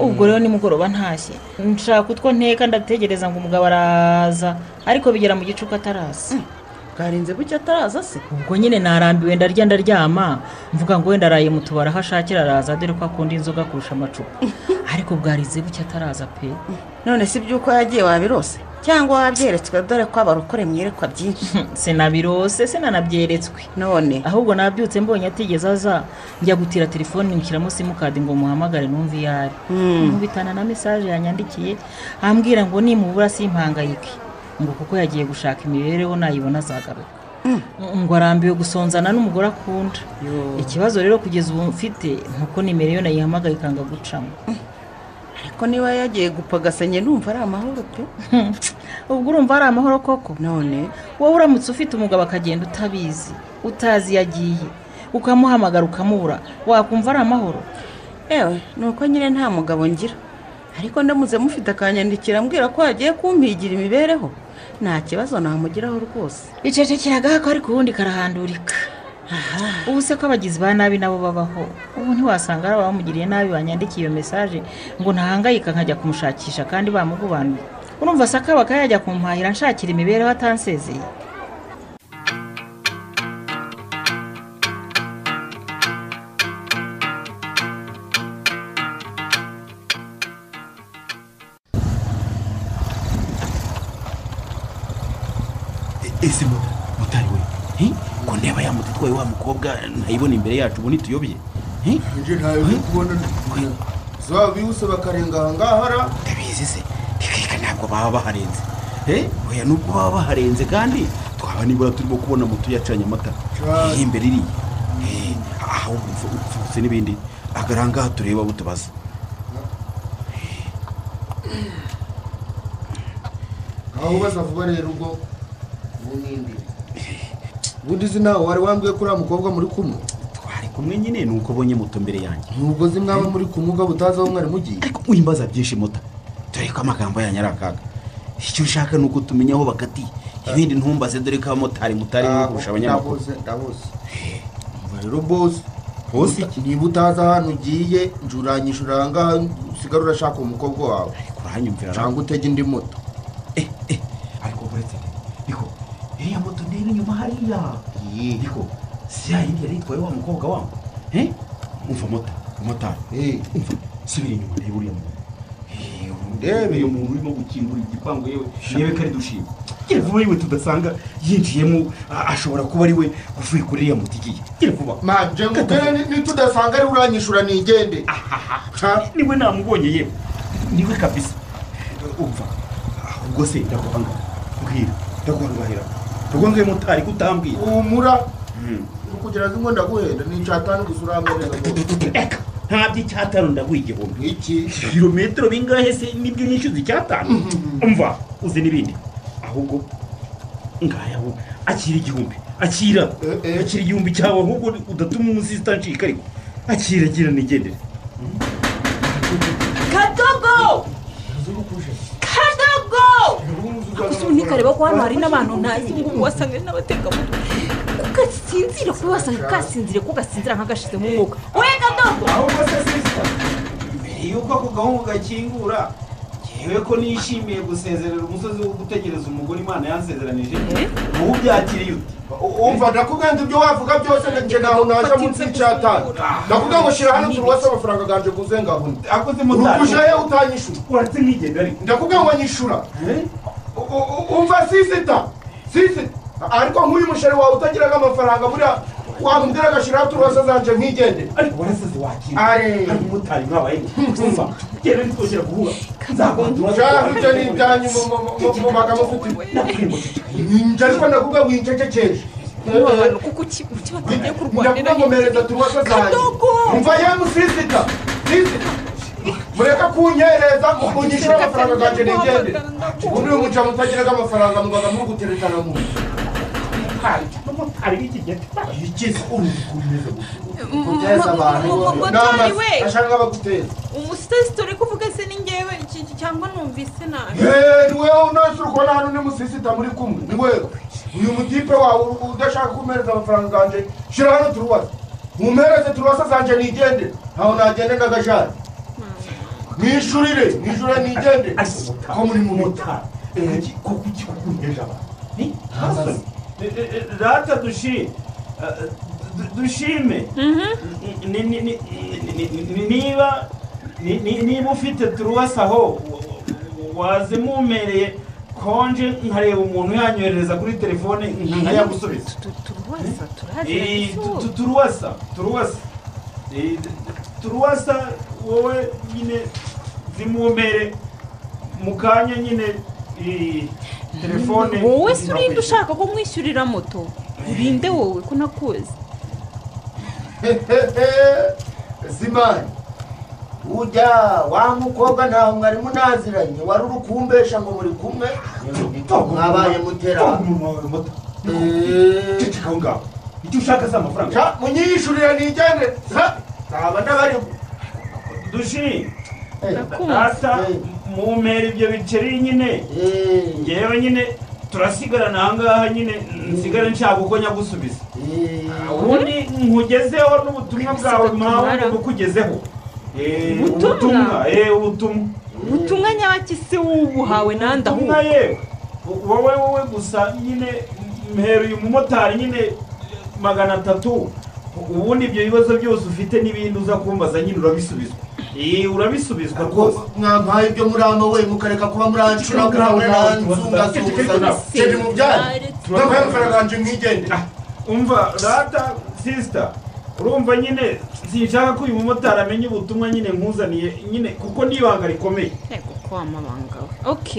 ubwo rero nimugoroba ntashye nshaka utwo nteka ndategereza ngo umugabo araza ariko bigera mu gicuku ataraza bwarinze buke ataraza se ubwo nyine narambiwe ndarya ndaryama mvuga ngo wenda araye mu tubari aho ashakira araza dore ko akunda inzoga kurusha amacupa ariko bwarinze buke ataraza pe none si by'uko yagiye wabirose cyangwa wabyeretswe dore ko abarokore mwerekwa byinshi sinabirose sinanabyeretswe none ahubwo nabyutse mbonye atigeze aza njya gutira telefoni nshyiramo simukadi ngo muhamagare numve iyo ari nkubitana na mesaje yanyandikiye ambwira ngo nimubura simpangayike ngo kuko yagiye gushaka imibereho nayibona azagaruka ngo arambiwe gusonzana n'umugore akunda ikibazo rero kugeza ubu mfite nuko nimero iyo nayihamagaye ikanga gucamo ariko niba yagiye gupagasanye numva ari amahoro pe ubwo urumva ari amahoro koko none wowe uramutse ufite umugabo akagenda utabizi utazi iyo agiye ukamuhamagara ukamubura wakumva ari amahoro yewe ni uko nyine nta mugabo ngira ariko ndamutse mufite akanyandikira mbwira ko hagiye kumpigira imibereho nta kibazo namugiraho rwose icecekeraga ko ariko ubundi karahandurika ubu se ko abagizi ba nabi nabo babaho ubu ntiwasanga ari abamugiriye nabi banyandikiye iyo mesaje ngo ntahangayika nkajya kumushakisha kandi bamugubanuye urumva sakabaka yajya kumpahira nshakira imibereho atansezeye ese mutari we ngo ndeba yamuti twaye wa mukobwa ntayibona imbere yacu ubu ntituyobye njye ntayo ndi kubona zaba bihuse bakarenga aha ngaha ara ndabizi se reka ntabwo baba baharenze oya nubwo baba baharenze kandi twaba nibura turimo kubona moto yacanye amatara iyi imbere iriya aho upfutse n'ibindi agarangaha tureba abo tubaza aho ubaza vuba rero ubwo ubundi uzi nawe wari wambwiye ko uriya mukobwa muri kumwe twari kumwe nyine ni uko ubonye moto mbere yanjye nubwo uzi mwaba muri kumwe ugaba utazi aho mwari mugiye ariko wimbaza byinshi muta dore ko amagambo yanyu ari akaga icyo ushaka ni uko tumenya aho bakatiye ibindi ntumbaze dore ko abamotari mutari kurusha abanyamakuru ndabuze umva rero bose bose niba utazi ahantu ugiye njuranyisha urangaha usigara urashaka umukobwa wawe urahanyumvira cyangwa utege indi moto iriya moto ndeba inyuma hariya yego si yayindi yari itwaye wa mukobwa wangu umva mota motari umva subira inyuma reba uriya muntu ndebe uyu muntu urimo gukingura igipangu yewe yewe kari dushima gira vuba yewe tudasanga yinjiyemo ashobora kuba ari we uvuye kuri iriya moto igiye gira vuba manje mugere nitudasanga ari uranyishura nigende niwe namubonye yewe niwe kabisa umva ahubwo se ndakwanga mbwira ndakwangahira ndagwangaye mutari kutambwira umura kugira ngo ndaguhenda ni icyatanu gusa uramwereza reka ntabyo icyatanu ndaguha igihumbi iki ibirometero bingahe se nibyo nishyuza icyatanu umva uzi n'ibindi ahubwo ngaya aho akira igihumbi akira akira igihumbi cyawe ahubwo udatuma umusizi utancika ariko akira agira nigendere kadogo gusa ubu ntikareba ko hano hari n'abantu ntazi ngo ubu wasanga ari n'abatekamutwe kasinzire kuba wasanga kasinzire ko gasinzira nk'agashizemo umwuka we kadogo ahubwo se sisita mbere y'uko ako gahungu gakingura yewe ko nishimiye gusezerera umusozi wo gutegereza umugore imana yansezeranije ubu byakiriye ute umva ndakubwira ibyo wavuga byose njye ntaho naje munsi y'icyatanu ndakubwira ngo shyira hano turuwase amafaranga aganje kuze ngaho akoze mutari urugusha ye utanyishura uretse nkigenda ariko ndakubwira ngo nyishura umva sisita sisita ariko nk'uyu musheri wawe utagiraga amafaranga buriya wamubwira agashyiraho turose zanje nkigende ariko warasaze wakira hari umumotari mwabaye ntumva genda ntitwongera guhura nzakwandura icyo ni ibyanyu mu- mu- mu- mu magambo mfite njye ariko ndakubwa wincecekeje kuko uki- ukibatangiye kurwanira ndakubakomereza turose zanjye Kadogo! mva yemu sisita sisita mureka kunyereza mukunyishyura amafaranga ganjye nigende ubundi uyu muca mutagiraga amafaranga mugaga muri guterekana mu nzu yikiza urukumeza guteza abantu mumotari we ashaka baguteza umusitesito uri kuvuga se ni ngewe iki- iki- cyangwa numvise nabi Eh, ni wewe unasi urikubona hano ni musisita muri kumwe ni wewe uyu mutipe wawe u- udashaka kumpereza amafaranga yanjye shyira hano turubase mumpereze turubase zanjye nigende ntaho nagende ndagashari mwishurire mwishurire nigende ko muri mu motari kuko iki kukunyeje abantu rata dushime dushime Ni- ni- ni- ni- ni- niba ni- ni- niba ufite turuwasi aho wazimumereye konje nkareba umuntu yanyohereza kuri telefone nkayagusubiza turuwasa turazira Eh, tu- izuba tu- turuwasa turuwasa Eh, turuwasa wowe nyine zimumere mu kanya nyine eh, telefone wowe se urinde ushaka ko mwishyurira moto urinde wowe ko nakuzi simani ujya wa mukobwa nta mwari munaziranye wari uri kumbesha ngo muri kumwe mwabaye mutera ceceka aho ngaho icyo ushaka si amafaranga munyishurira nigende Ha, nzaba ndabarimo dushi asa mumera ibyo biceri nyine ngewe nyine turasigarana ahangaha nyine nsigare nshaka uko nyagusubiza ubundi nkugezeho n'ubutumwa bwawe mpamvu nukugezeho Eh, Ubutumwa? ubutumwa eh, ubutumwa ubutumwa nyabakisi wubuhawe nandi ubutumwa ahubwo yewe wowe wowe gusa nyine mhera uyu mumotari nyine magana atatu ubundi ibyo bibazo byose ufite n'ibindi uza kumbaza nyine urabisubizwa Eh, urabisubizwa rwose mwampaye ibyo murama we mukareka kuba murancura kuramura nanzungazunguza kiri mu byanyu ndamuhaye amafaranga yanjye mwigende umva rata sisita urumva nyine sinshaka ko uyu mumotari amenya ubutumwa nyine nkuzaniye nyine kuko n'ibanga rikomeye kuko wamabanga we ok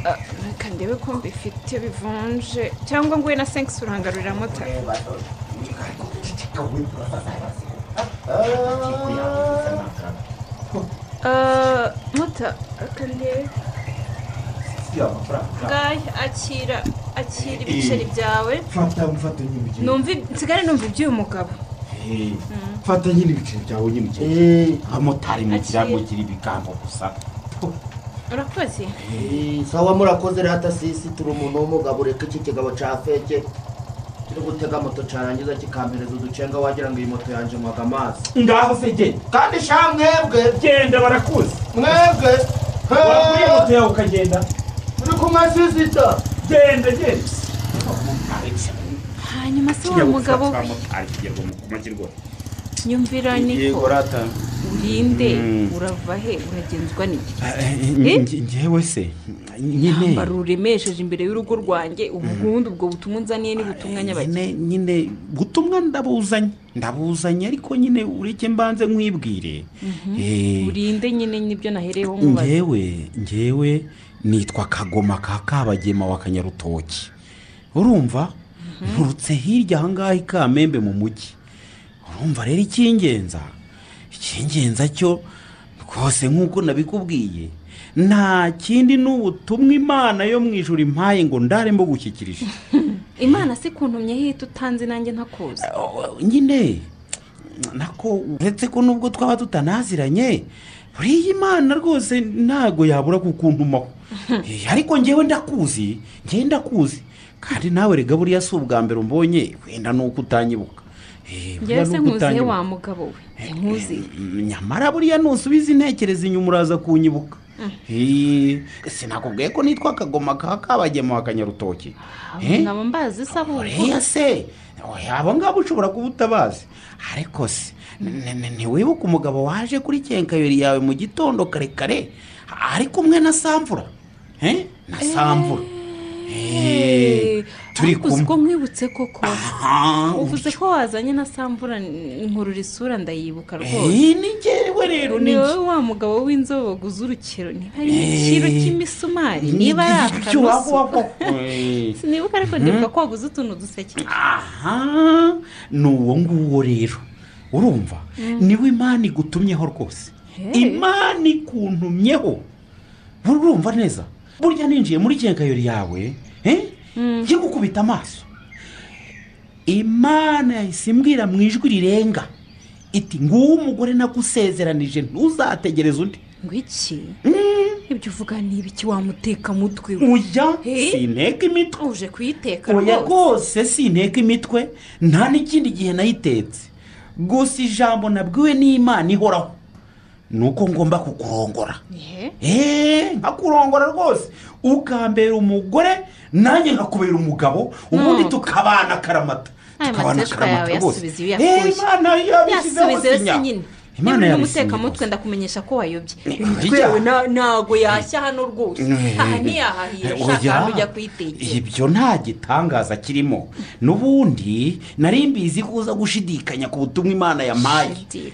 Ah, reka ndebe ko mbifite bivunje cyangwa nguye na senkisi urangarurira moto Ah, moto reka ndebe ngaya akira akira ibiceri byawe fata mfata nyine ibiceri numva ib- nsigare numva iby'uyu mugabo Eh, Mm. fata nyine ibiceri byawe nyine ukiri abamotari mugira Akira. mugira ibigango gusa urakoze sawa murakoze rata sisi turi umuntu w'umugabo ureka iki kigabo cya feke kiri gutega moto cyarangiza kikampereza uducenga wagira ngo iyi moto yanjye mwaga amazi ngaho se genda kandi sha mwebwe genda barakuzi mwebwe wakuriye moto yawe ukagenda uri kumwe sisita genda genda hanyuma se wa mugabo we nyumvira niko rata urinde Mm. urava he uragenzwa n'iki ngewe se nyine ambara uremesheje imbere y'urugo rwanjye ubundi ubwo butumwa unzaniye ni butumwa nyabaki nyine nyine ubutumwa ndabuzanye ndabuzanye ariko nyine ureke mbanze nkwibwire Eh, urinde nyine nibyo nahereyeho mubaza ngewe ngewe nitwa kagoma ka kabagema wa kanyarutoki urumva nturutse hirya ahangaha i kamembe mu mujyi urumva rero icy'ingenza icy'ingenza cyo rwose nk'uko nabikubwiye nta kindi n'ubutumwa imana yo mu ijoro impaye ngo ndare mbugushyikirije imana se kuntumye hita utanze nanjye ntakuzi nyine nako uretse ko nubwo twaba tutanaziranye buriya imana rwose ntago yabura kukuntumaho Eh, ariko ngewe ndakuzi ngewe ndakuzi kandi nawe rega buriya si ubwa mbere umbonye wenda ni uko utanyibuka Eh, buriya ngewe ni se uko nkuzihe utanyibuka. wa mugabo we nkuzi nyamara buriya nusubiza intekerezo inyuma uraza kunyibuka Mm. Eh, sinakubwiye ko nitwa akagoma ka kabagema wa kanyarutoki Eh? nkaba mbazi se ahubwo oya se oya, abo ngabo ushobora kuba utabazi ariko se ni- ni- ntiwibuke umugabo waje kuri kenkayori yawe mu gitondo kare kare ari kumwe na samvura Eh? na samvura Eh, turi ariko uzi kumwe. ko nkwibutse koko Aha. uvuze ko wazanye na sambura nkurura isura ndayibuka Eh, rwose ni njyewe rero ni ni wowe njye. wa mugabo w'inzobo urukero niba ari Eh. ikiro cy'imisumari Ni niba ari iki cyo waba akanusu Eh. sinibuka ariko Mhm. ndibuka ko waguze utuntu duseke aha ni uwo nguwo rero urumva Mm. niwe imana igutumyeho rwose imana ikuntumyeho urumva neza burya ninjiye muri gengayori yawe eh? yo gukubita amaso imana yahise imbwira mu ijwi rirenga iti nguwo umugore nagusezeranije ntuzategereze undi ngo iki ibyo uvuga ni ibiki wamuteka mutwe we Oya, Eh? sinteka imitwe uje kuyiteka oya rwose rwose sinteka imitwe nta n'ikindi gihe nayitetse gusa ijambo nabwiwe n'imana ihoraho ni uko ngomba kukurongora eee nkakurongora rwose ukambera umugore nanjye nkakubera umugabo ubundi tukabana karamata aya tukabana mateka yawe karamata rwose yasubize iyo Eee, yakuye imana yabishyizeho yasubize rero sinya. sinyine Imana niba uri yabisinya n'umutekamutwe ndakumenyesha ko wayobye oya. imitwewe ntago yashya hano rwose Eh, aha ntiyahahira eh, ushaka oya. ahantu ujya kuyitekera ibyo nta gitangaza kirimo n'ubundi nari mbizi ko uza gushidikanya ku butumwa imana yampaye Ii,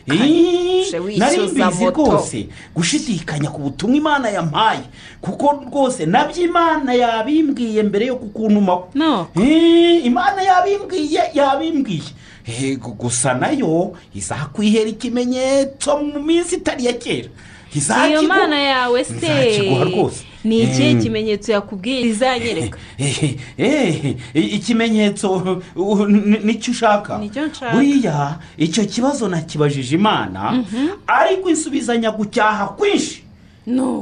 uje wishyuza nari mbizi moto. rwose gushidikanya ku butumwa imana yampaye kuko rwose nabyo imana yabimbwiye mbere yo kukuntumaho Ii, imana yabimbwiye yabimbwiye Eh, gu- gusa nayo izakwihera ikimenyetso mu minsi itari iya kera iyo Izakiguha- mana yawe se izakiguha rwose ni ikihe Mm. kimenyetso yakubwiye izanyereka Eh, eh, ikimenyetso uh, uh, ni- nicyo ushaka Nicyo nshaka. buriya icyo kibazo nakibajije imana ariko insubizanya gucyaha kwinshi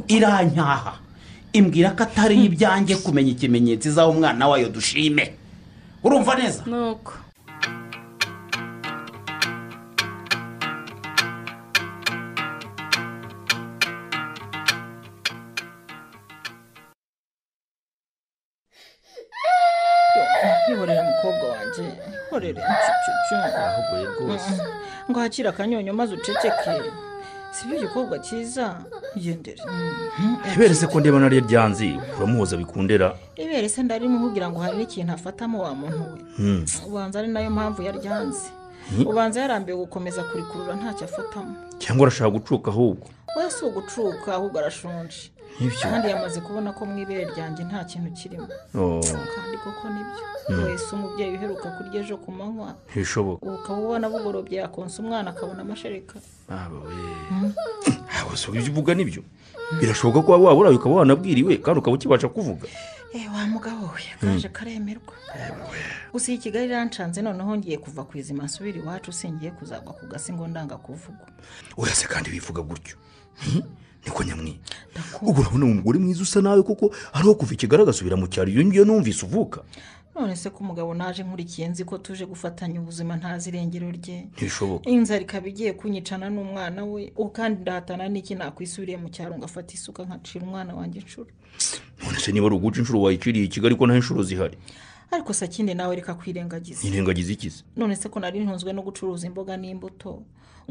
iranyaha imbwira ko atari ibyanjye kumenya ikimenyetso izaho umwana wayo dushime urumva neza nuko Ihorere mukobwa wanjye ihorere nshucucu Yahuguye rwose. ngo hakire akanyonyo maze uceceke si byo igikobwa cyiza igendere iberetse ko ndeba nariyo ryanzi uramuhoza bikundera ibere se ndarimuhugira ngo hari n'ikintu afatamo wa muntu we Hmm. ubanza ari nayo mpamvu yaryanze Hmm. ubanza yarambiwe gukomeza kurikurura ntacyo afatamo cyangwa urashaka gucuka ahubwo we si ugucuka ahubwo arashonje Nk'ibyo. kandi yamaze kubona ko mu ibere ryanjye nta kintu kirimo Oh. kandi koko nibyo Hmm. wese umubyeyi uheruka kurya ejo ku manywa ntibishoboka ukaba ubona bugorobye yakonsa umwana akabona amashereka aba we gusa ibyo uvuga nibyo birashoboka ko waba waburaye ukaba wanabwiriwe kandi ukaba ukibasha kuvuga Eh, wa mugabo we kaje karemerwa gusa iyi kigali irancanze noneho ngiye kuva ku izima nsubira iwacu singiye kuzagwa ku gasi ngo ndanga kuvuga urase kandi wivuga gutyo Hmm? niko nyamwi ubwo urabona mu mugore mwiza usa nawe koko hariho kuva ikigali agasubira mu cyaro iyo ngiyo numvise uvuka none se ko umugabo naje nkurikiye nzi ko tuje gufatanya ubuzima ntazi irengero rye ntibishoboka inzara ikaba igiye kunyicana n'umwana we ubu kandi ndahatana n'iki nakwisubiriye mu cyaro ngafata isuka nkacira umwana wanjye inshuro none se niba ari uguca inshuro wayiciriye i kigali ko nta inshuro zihari ariko sakindi nawe reka kwirengagiza nirengagiza ikize none se ko nari ntunzwe no gucuruza imboga n'imbuto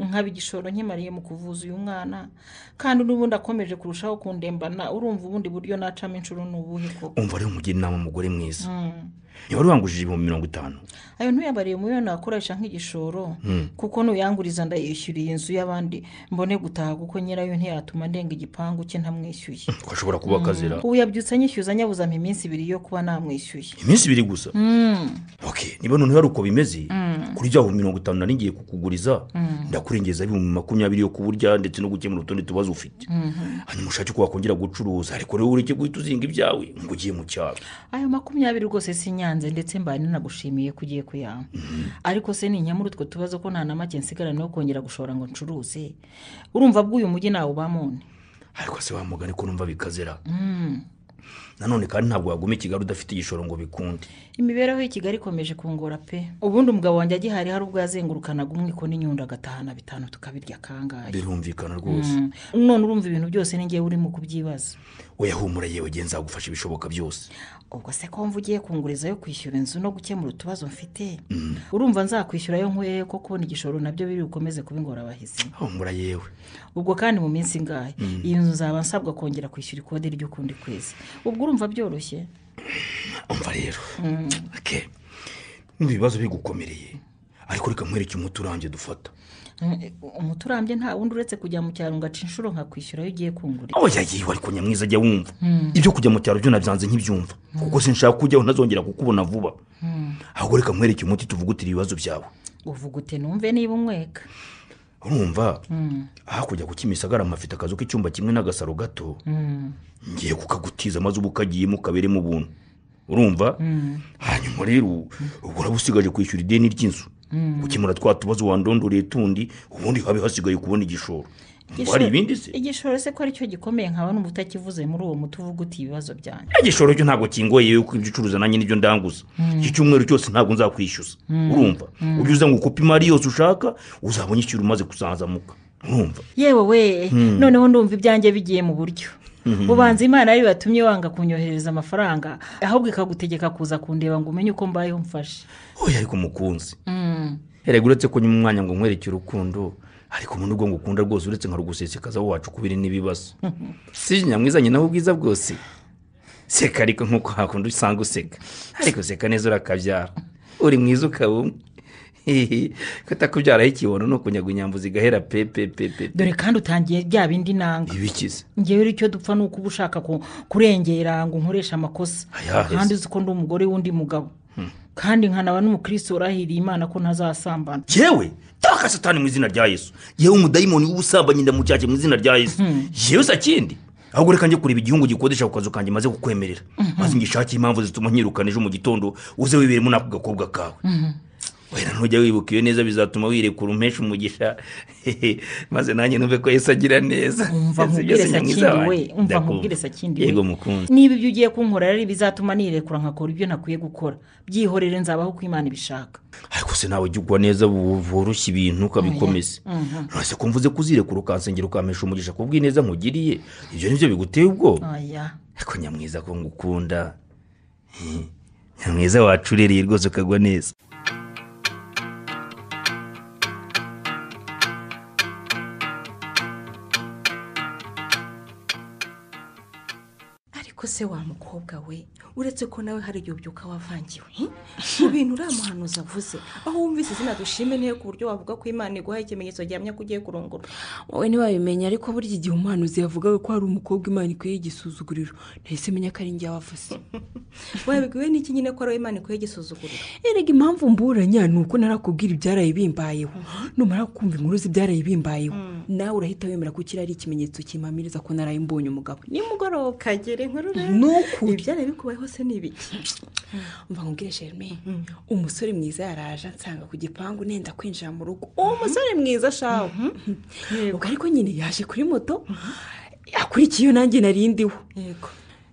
nkaba igishoro nkimariye mu kuvuza uyu mwana kandi n'ubundi akomeje kurushaho kundembana urumva ubundi buryo nacamo inshuro ni ubuhe koko umva rero umugira inama umugore mwiza Mm. niba wari wangujije ibihumbi mirongo itanu ayo ntuyabariye mu yo nakoresha nk'igishoro Mm. kuko nuyanguriza ndayishyuriye inzu y'abandi mbone gutaha kuko nyirayo ntiyatuma ndenga igipangu cye ntamwishyuye ko ashobora kuba akazira ubu yabyutse anyishyuza nyabuze ama iminsi ibiri yo kuba namwishyuye iminsi ibiri gusa Mm. ok niba noneho ari uko bimeze Mm. kuri bya bihumbi mirongo itanu nari ngiye kukuguriza Mm. ndakurengeza ibihumbi makumyabiri yo kuburya ndetse no gukemura utundi tubazo ufite Mhm. hanyuma ushake ko wakongera gucuruza ariko rero ureke guhita uzinga ibyawe ngo ugiye mu cyaro ayo makumyabiri rwose si nyanze ndetse mbaye nanagushimiye ko ugiye kuyampa ariko se ninyamura utwo tubazo ko nta na make nsigarana wo kongera gushora ngo ncuruze urumva bw'uyu mujyi nawubamo ni ariko se wa mugani ko numva bikazera nanone kandi ntabwo waguma i kigali udafite igishoro ngo bikunde imibereho y'i kigali ikomeje kungora pe ubundi umugabo wanjye agihari hari ubwo yazengurukanaga umwiko n'inyundo agatahana bitanu tukabirya kangahe birumvikana rwose Mm. none urumva ibintu byose ni ngewe urimo kubyibaza uyahumura yewe genza zagufasha ibishoboka byose ubwo se ko mva ugiye kunguriza yo kwishyura inzu no gukemura utubazo mfite urumva nzakwishyura yo nkwiye ko kubona igishoro nabyo biri bukomeze kuba ingorabahizi humura yewe ubwo kandi mu minsi ingahe Mm. iyi nzu nzaba nsabwa kongera kwishyura ikode ry'ukundi kwezi ubwo urumva byoroshye umva rero ke n'ubu ibibazo bigukomereye ariko reka nkwereke umuti urambye dufata umuti urambye nta wundi uretse kujya mu cyaro ngo aca inshuro nkakwishyura iyo ugiye kungurira aho yagiye ariko nyamwiza ajya wumva ibyo kujya mu cyaro byo nabyanze nk'ibyumva kuko sinshaka kujyaho ntazongera kukubona vuba ahubwo reka nkwereke umuti tuvugutire ibibazo byawe uvugute numve niba umweka urumva hakurya ku kimisagara mpafite akazu k'icyumba kimwe n'agasaro gato ngiye kukagutiza maze uba ukagiyemo ukaberemo ubuntu urumva hanyuma rero ubu uraba usigaje kwishyura ideni ry'inzu gukemura twa tubazo wandondoreye tundi ubundi habe hasigaye kubona igishoro ngo hari ibindi se igishoro se ko aricyo gikomeye nkaba n'ubu utakivuze muri uwo muti uvuga uti ibibazo byanjye igishoro cyo ntabwo kingoye yuko ibyo ucuruza nanjye nibyo ndanguza iki cyumweru cyose ntabwo nzakwishyuza urumva ujye uza ngo ukupe imari yose ushaka uzabona ikintu umaze kusanzamuka urumva yewe we noneho ndumva ibyanjye bigiye mu buryo ubanza imana ariyo yatumye wanga kunyohereza amafaranga ahubwo ikagutegeka kuza kundeba ngo umenye uko mbayeho mfashe oya ariko umukunzi erega uretse ko nyuma umwanya ngo nkwereke urukundo ariko umuntu ubwo ngukunda rwose uretse nka rugusesekaza wacu kubiri n'ibibazo si nyamwizanye nawe ubwiza bwose seka ariko nk'uko hakundi usanga useka ariko seka neza urakabyara uri mwiza ukaba umwe kutakubyaraho ikibono ni ukunyaga inyambo zigahera pe pe pe pe dore kandi utangiye bya bindi nanga ibikize ngewe icyo dupfa ni uko uba ushaka kurengera ngo unkoreshe amakosa Ayaheze. kandi uzi ko ndi umugore w'undi mugabo kandi nkanaba n'umukristo urahiriye imana ko ntazasambana yewe taka satani mu izina rya yesu yewe umudayimoni w'ubusambanyi ndamucyake mu izina rya yesu yewe sa kindi ahubwo reka njye kureba igihungu gikodesha ku kazu kanjye maze kukwemerera maze ngishakire impamvu zituma nkirukana ejo mu gitondo uze wiberemo n'ako gakobwa kawe wenda ntujya wibuka iyo neza bizatuma wirekura umpesha umugisha maze nanjye numve ko yesu agira neza umva Yesu nkubwire byose ni mwiza sakindi we wanjye. umva Ndakumva. nkubwire sakindi we yego mukunzi niba ibyo ugiye kunkorera ari ibizatuma nirekura nkakora ibyo ntakwiye gukora byihorere nzabaho uko imana ibishaka ariko se nawe ugwa neza bu- bworoshye ibintu ukabikomeza Mhm. nonese ko mvuze kuzirekura ukansengera ukampesha umugisha ku bw'ineza nkugiriye ibyo nibyo biguteye ubwoba aya ariko nyamwiza ko ngukunda He, nyamwiza wacu urereye rwose ukagwa neza ariko se wa mukobwa we uretse ko nawe hari igihe ubyuka wavangiwe hmm? mu bintu uriya muhanuzi avuze aho wumvise izina dushime n'iyo ku buryo wavuga ko imana iguhaye ikimenyetso gihamya ko ugiye kurongora wowe ntiwabimenya ariko burya igihe umuhanuzi yavugaga ko hari umukobwa imana ikwiye igisuzuguriro nahise menya ko ari njye wavuze wabibwiwe n'iki nyine ko ari we imana ikuye igisuzugurira erega impamvu mburanya ni uko narakubwira ibyaraye bimbayeho numara kumva inkuru z'ibyaraye bimbayeho nawe urahita wemera ko iki ari ikimenyetso kimpamiriza ko naraye mbonye umugabo nimugoroba kagere inkuru rero Nukuri. ibyaraye bikubayeho se ni ibiki mva nkubwire sherime umusore mwiza yaraje ansanga ku gipangu nenda kwinjira mu rugo uwo musore mwiza shawe ubwo ariko nyine yaje kuri moto akurikiye iyo nanjye narindiwe yego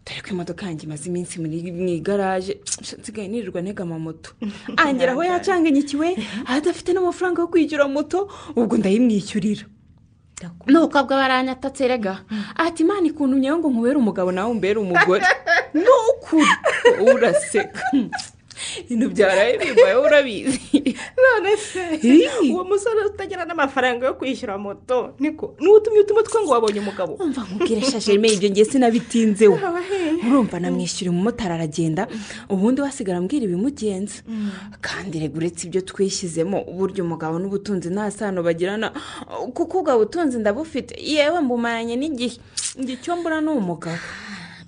dore ko imodoka yanjye imaze iminsi muri- mu igaraje nsigaye nirirwa ntega amamoto angera aho yacanganyikiwe adafite n'amafaranga yo kwishyura moto ubwo ndayimwishyurira nuko abwo baranyatatse rega ati imana ikuntumye ngo nkubere umugabo nawe umbere umugore ni ukuri wowe uraseka ibintu byaraye bimbayeho urabizi none se uwo musore utagira n'amafaranga yo kwishyura moto niko n'utumye utumo two ngo wabonye umugabo umva nkubwire shashirime ibyo ngiye sinabitinzeho urumva namwishyura umumotari aragenda ubundi we asigara ambwira ibimugenza kandi rega uretse ibyo twishyizemo burya umugabo n'ubutunzi nta sano bagirana kuko ubwo butunzi ndabufite yewe mbumaranye n'igihe ngo icyo mbura ni umugabo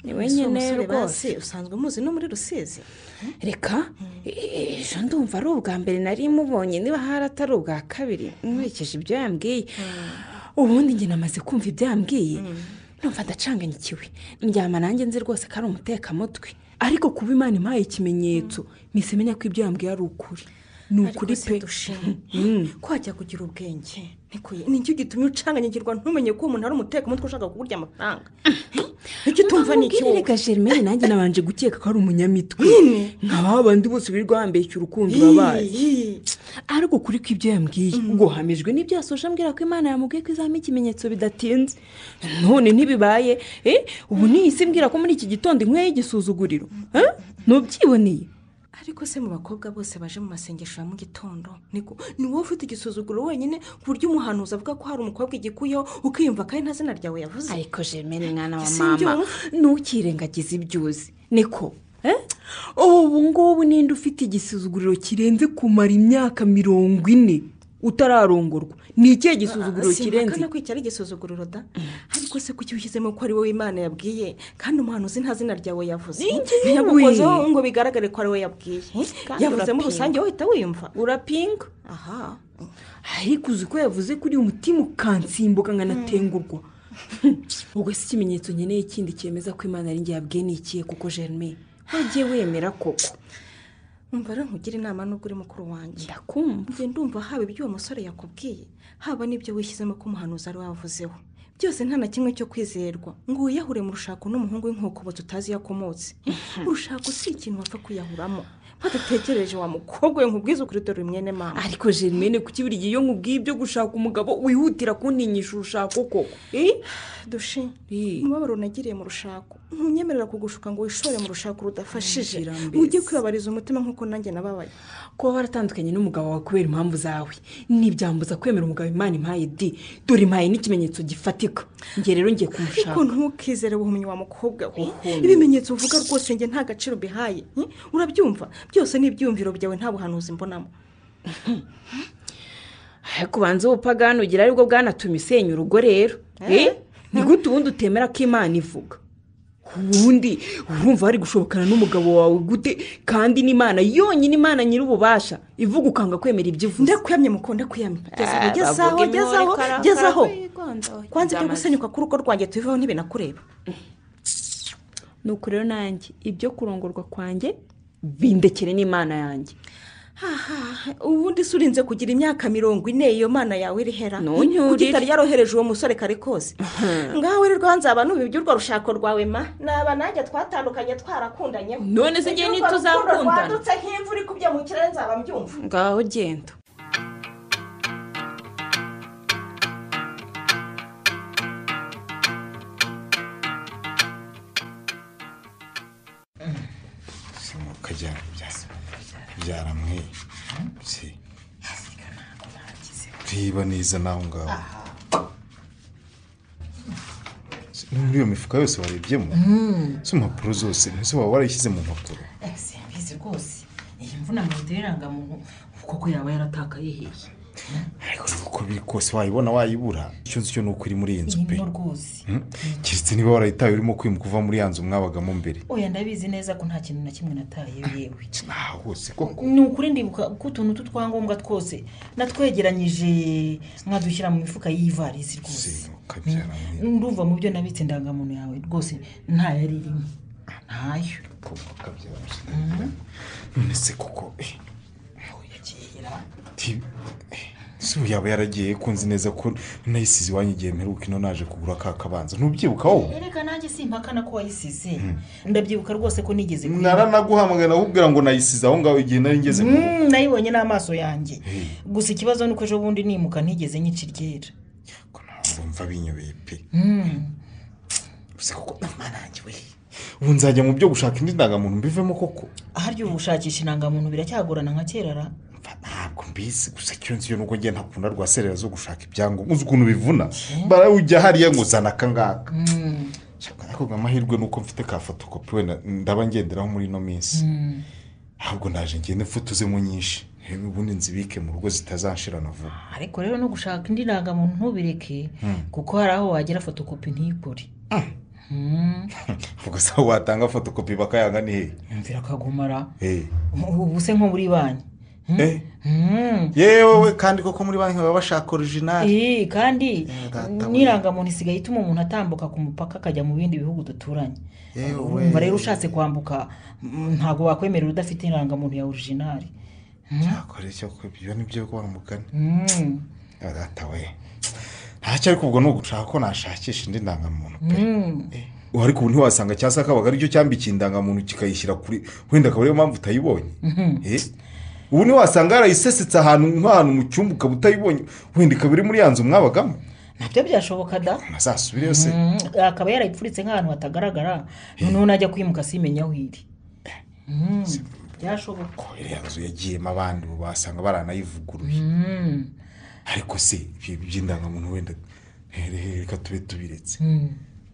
ni we Ese uwo nyine musore rwose basi usanzwe muzi no muri rusizi reka ejo ndumva ari ubwa mbere nari mubonye niba hari atari ubwa kabiri nkurikije ibyo yambwiye ubundi njye namaze kumva ibyo yambwiye numva ndacanganyikiwe ndyama nanjye nzi rwose ko ari umutekamutwe ariko kuba imana impaye ikimenyetso mpise menya ko ibyo yambwiye ari ukuri ni ukuri pe ko wajya kugira ubwenge niko ye- nicyo gitumye ucanganyikirwa ntumenye ko uwo muntu ari umutekamutwe ushaka kuburya amafaranga nicyo utumva ni iki wowe reka germaine nanjye nabanje gukeka ko ari umunyamitwe nka ba bandi bose birirwa bambaye urukundo urabaye ariko kuri ko ibyo yambwiye ngo hamijwe n'ibyo yasoje ambwira ko imana yamubwiye ko izahamo ikimenyetso bidatinze none ntibibaye eh, ubu nihise mbwira ko muri iki gitondo inkweye y'igisuzuguriro Eh? ntubyiboneye ariko se mu bakobwa bose baje mu masengesho ya mu gitondo niko ni wowe ufite igisuzuguro wenyine ku buryo umuhanuzi avuga ko hari umukobwa igikuyeho ukiyumva ko ari nta zina ryawe yavuze ariko germaine mwana wa Ese mama ibyo- ntukirengagize ibyo uzi niko ubu ngubu ninde ufite igisuzuguriro kirenze kumara imyaka mirongo ine utararongorwa ni ikihe gisuzuguriro kirenze sinkakana kwicara igisuzuguriro da ariko se kuki ushyizemo ko ari wowe imana yabwiye kandi umuhanuzi nta zina ryawe yavuze Ni njyewe. ntiyagukozeho ngo bigaragare ko ari we yabwiye Kandi yavuze muri urapinga. rusange wahita wiyumva urapinga aha ariko uzi ko yavuze ko uri umutima ukansimbuka nkanatengurwa ubwo si ikimenyetso nkeneye ikindi cyemeza ko imana ari njye yabwiye ni ikihe kuko jerome wagiye wemera koko umva rero nkugire inama n'ubwo uri mukuru wanjye ndakumva ngenda umva haba ibyo uwo musore yakubwiye haba n'ibyo wishyizemo ko umuhanuzi ari we wavuzeho byose nta na kimwe cyo kwizerwa ngo wiyahure mu rushako n'umuhungu w'inkokobotsi utazi iyo akomotse urushako si ikintu wapfa kwiyahuramo badatekereje wa mukobwa we nkubwize ukuri dore uri mwene mama ariko jerome kuki buri gihe iyo nkubwiye ibyo gushaka umugabo wihutira kuntinyisha urushako koko dushe umubabaro unagiriye mu rushako ntunyemerera kugushuka ngo wishore mu rushako rudafashije ujye kwibabariza umutima nk'uko nanjye nababaye kuba waratandukanye n'umugabo wawe kubera impamvu zawe ntibyamubuza kwemera umugabo imana impaye di dore impaye n'ikimenyetso gifatika njye rero ngiye kumushaka ariko ntukizere ubumenyi wa mukobwa we ibimenyetso uvuga rwose njye nta gaciro bihaye hmm? urabyumva byose ni ibyumviro byawe nta buhanuzi mbonamo ariko ubanza ubupagani ugira aribwo bwanatumye isenya urugo rero Eh? ni gute ubundi utemera ko imana ivuga ubundi urumva wari gushobokana n'umugabo wawe gute kandi n'imana yonyine imana nyir'ububasha ivuga ukanga kwemera ibyo ivuze ndakuramye muko ndakuramye gezaho gezaho gezaho kwanza ibyo gusenyuka k'urugo rwanjye tubivaho ntibinakureba nuko rero nanjye ibyo kurongorwa kwanjye bindekere n'imana yanjye haha ubundi se urinze kugira imyaka mirongo ine iyo mana yawe irihera Ntunyurire. kuko itari yarohereje uwo musore kare kose ngaho rero rwanza abantu urwo rushako rwawe ma naba nanjye twatandukanye twarakundanyeho None se njye ntituzakundana? Urwo rukundo rwadutse nk'imvura ikubye mu kirere nzaba mbyumva ngaho genda simuka byara byara mwe si reba neza nawe ngaho Si- no muri iyo mifuka yose warebyemo Mm. si impapuro zose mbese waba warayishyize mu mpapuro simbizi rwose iyi mvuna mu nzira irangamuntu koko yaba yaratakaye hehe uko biri kose wayibona wayibura icyo nzi cyo ni uko iri muri iyi nzu pe irimo rwose Hmm? keretse niba warayitaye urimo kwimuka uva muri ya nzu mwabagamo mbere oya ndabizi neza ko nta kintu na kimwe nataye yewe aha hose koko ni ukuri ndibuka ko utuntu tw'utwangombwa twose natwegeranyije nkadushyira mu mifuka y'ivarisi rwose kabyara ndumva mu byo nabitse indangamuntu yawe rwose ntayo ari rimwe ntayo none se koko eh, ti- eh, si ubu yaba yaragiye ko nzi neza ko nayisize iwanyu igihe mperuka ino naje kugura ka kabanza ntubyibuka wowe reka nanjye simpakana ko wayisize ndabyibuka rose ko nigeze kuyiba. naranaguhamagara nakubwira ngo nayisize aho ngaho igihe nari ngeze mu rugo Mm, nayibonye n'amaso yanjye gusa ikibazo ni uko ejo bundi nimuka ntigeze nyica iryera mva binyobeye pe Mm. gusa koko imana yanjye we ubu nzajya mu byo gushaka indi ndangamuntu mbivemo koko aharya ubu gushakisha indangamuntu biracyagorana nka kera ra ntabwo mbizi gusa icyo nzi yo nubwo njye ntakunda rwa serera zo gushaka ibyangombwa uzi ukuntu bivuna barawujya hariya ngo zana aka ngaka Mm. ariko ngo amahirwe ni uko mfite ka fotokopi wenda ndaba ngenderaho muri ino minsi Mm. ahubwo naje ngende mfutuzemo nyinshi Reba ubundi nzibike mu rugo zitazanshirana vuba ariko rero no gushaka indi ndangamuntu ntubireke Mm. kuko hari aho wagera fotokopi ntikore Mm. ubwo se aho watanga fotokopi bakayanga ni hehe Mvira akagumara Eh. ubu se nko muri banki Eh. Mm. yewe we kandi koko muri banki baba bashaka orijinali Eh, kandi data we. n'irangamuntu isigaye ituma umuntu atambuka ku mupaka akajya mu bindi bihugu duturanye Yewe. umva rero ushatse kwambuka mm, ntabwo wakwemerera udafite irangamuntu ya orijinari kora icyo kubyo nibyo wa mugani Mm. data we ntacyo ariko ubwo ni ugushaka ko nashakisha indi ndangamuntu Mm. ubu ariko ubu ntiwasanga cya sakabaga aricyo cyambikiye indangamuntu kikayishyira kuri wenda akaba ariyo mpamvu utayibonye Mhm. Eh? ubu ntiwasanga yarayisesetse ahantu nk'ahantu mu cyumba ukaba utayibonye wenda ikaba iri muri ya nzu mwabagamo nabyo byashoboka da ntazasubire se Mm, akaba yarayifuritse nk'ahantu hatagaragara noneho najya kwimuka simenya aho iri Mm, byashoboka iriya nzu yagiyemo abandi ubu basanga baranayivuguruye Mm. ariko se ibyo by'indangamuntu wenda reka tube tubiretse Mm.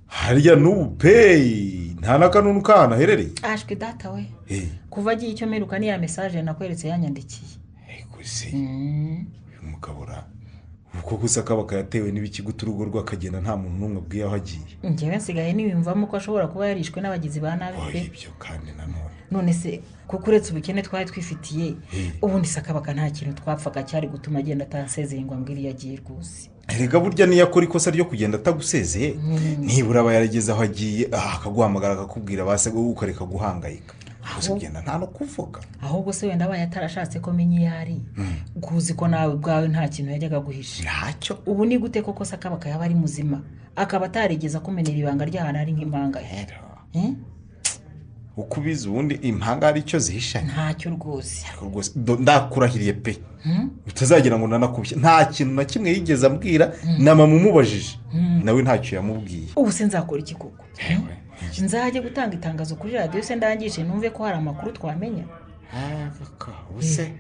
hariya n'ubu peyi nta n'akanunu kahantu aherereye ashwe data we Eh. kuva agiye icyo mperuka n'iya mesaje nakweretse yanyandikiye gusa uyu mugabo ra uko gusa kaba kayatewe n'ibikigutu urugo rwe akagenda nta muntu n'umwe abwiye aho agiye njyewe nsigaye niyumvamo ko ashobora kuba yarishwe n'abagizi ba nabi pe none se kuko uretse ubukene twari twifitiye ubundi se akabaka nta kintu twapfaga cyari gutuma agenda atansezererwa ngo iriya agiye rwose erega burya niyo akora ikosa ryo kugenda atagusezeye Mm. nibura aba yarageze aho agiye ah, akaguhamagara akakubwira base ukareka guhangayika gusa Ahubwo- ugenda nta no kuvuga ahubwo se wenda abaye atarashatse ko menya iyo ari kuzi ko nawe ubwawe nta kintu yajyaga guhisha ntacyo ubu ni gute koko se akabaka yaba ari muzima akaba atarigeze akumenera ibanga ry'ahantu ari nk'impanga ye Eh? uko ubizi ubundi impanga hari icyo zihishanye ntacyo rwose Ariko rwose do- ndakurahiriye pe Hmm? utazagira ngo nanakubye nta kintu na kimwe yigeze ambwira na mama umubajije Mm. nawe ntacyo yamubwiye ubu se nzakora iki koko nzajye gutanga itangazo kuri radiyo se ndangije numve ko hari amakuru twamenya ubuse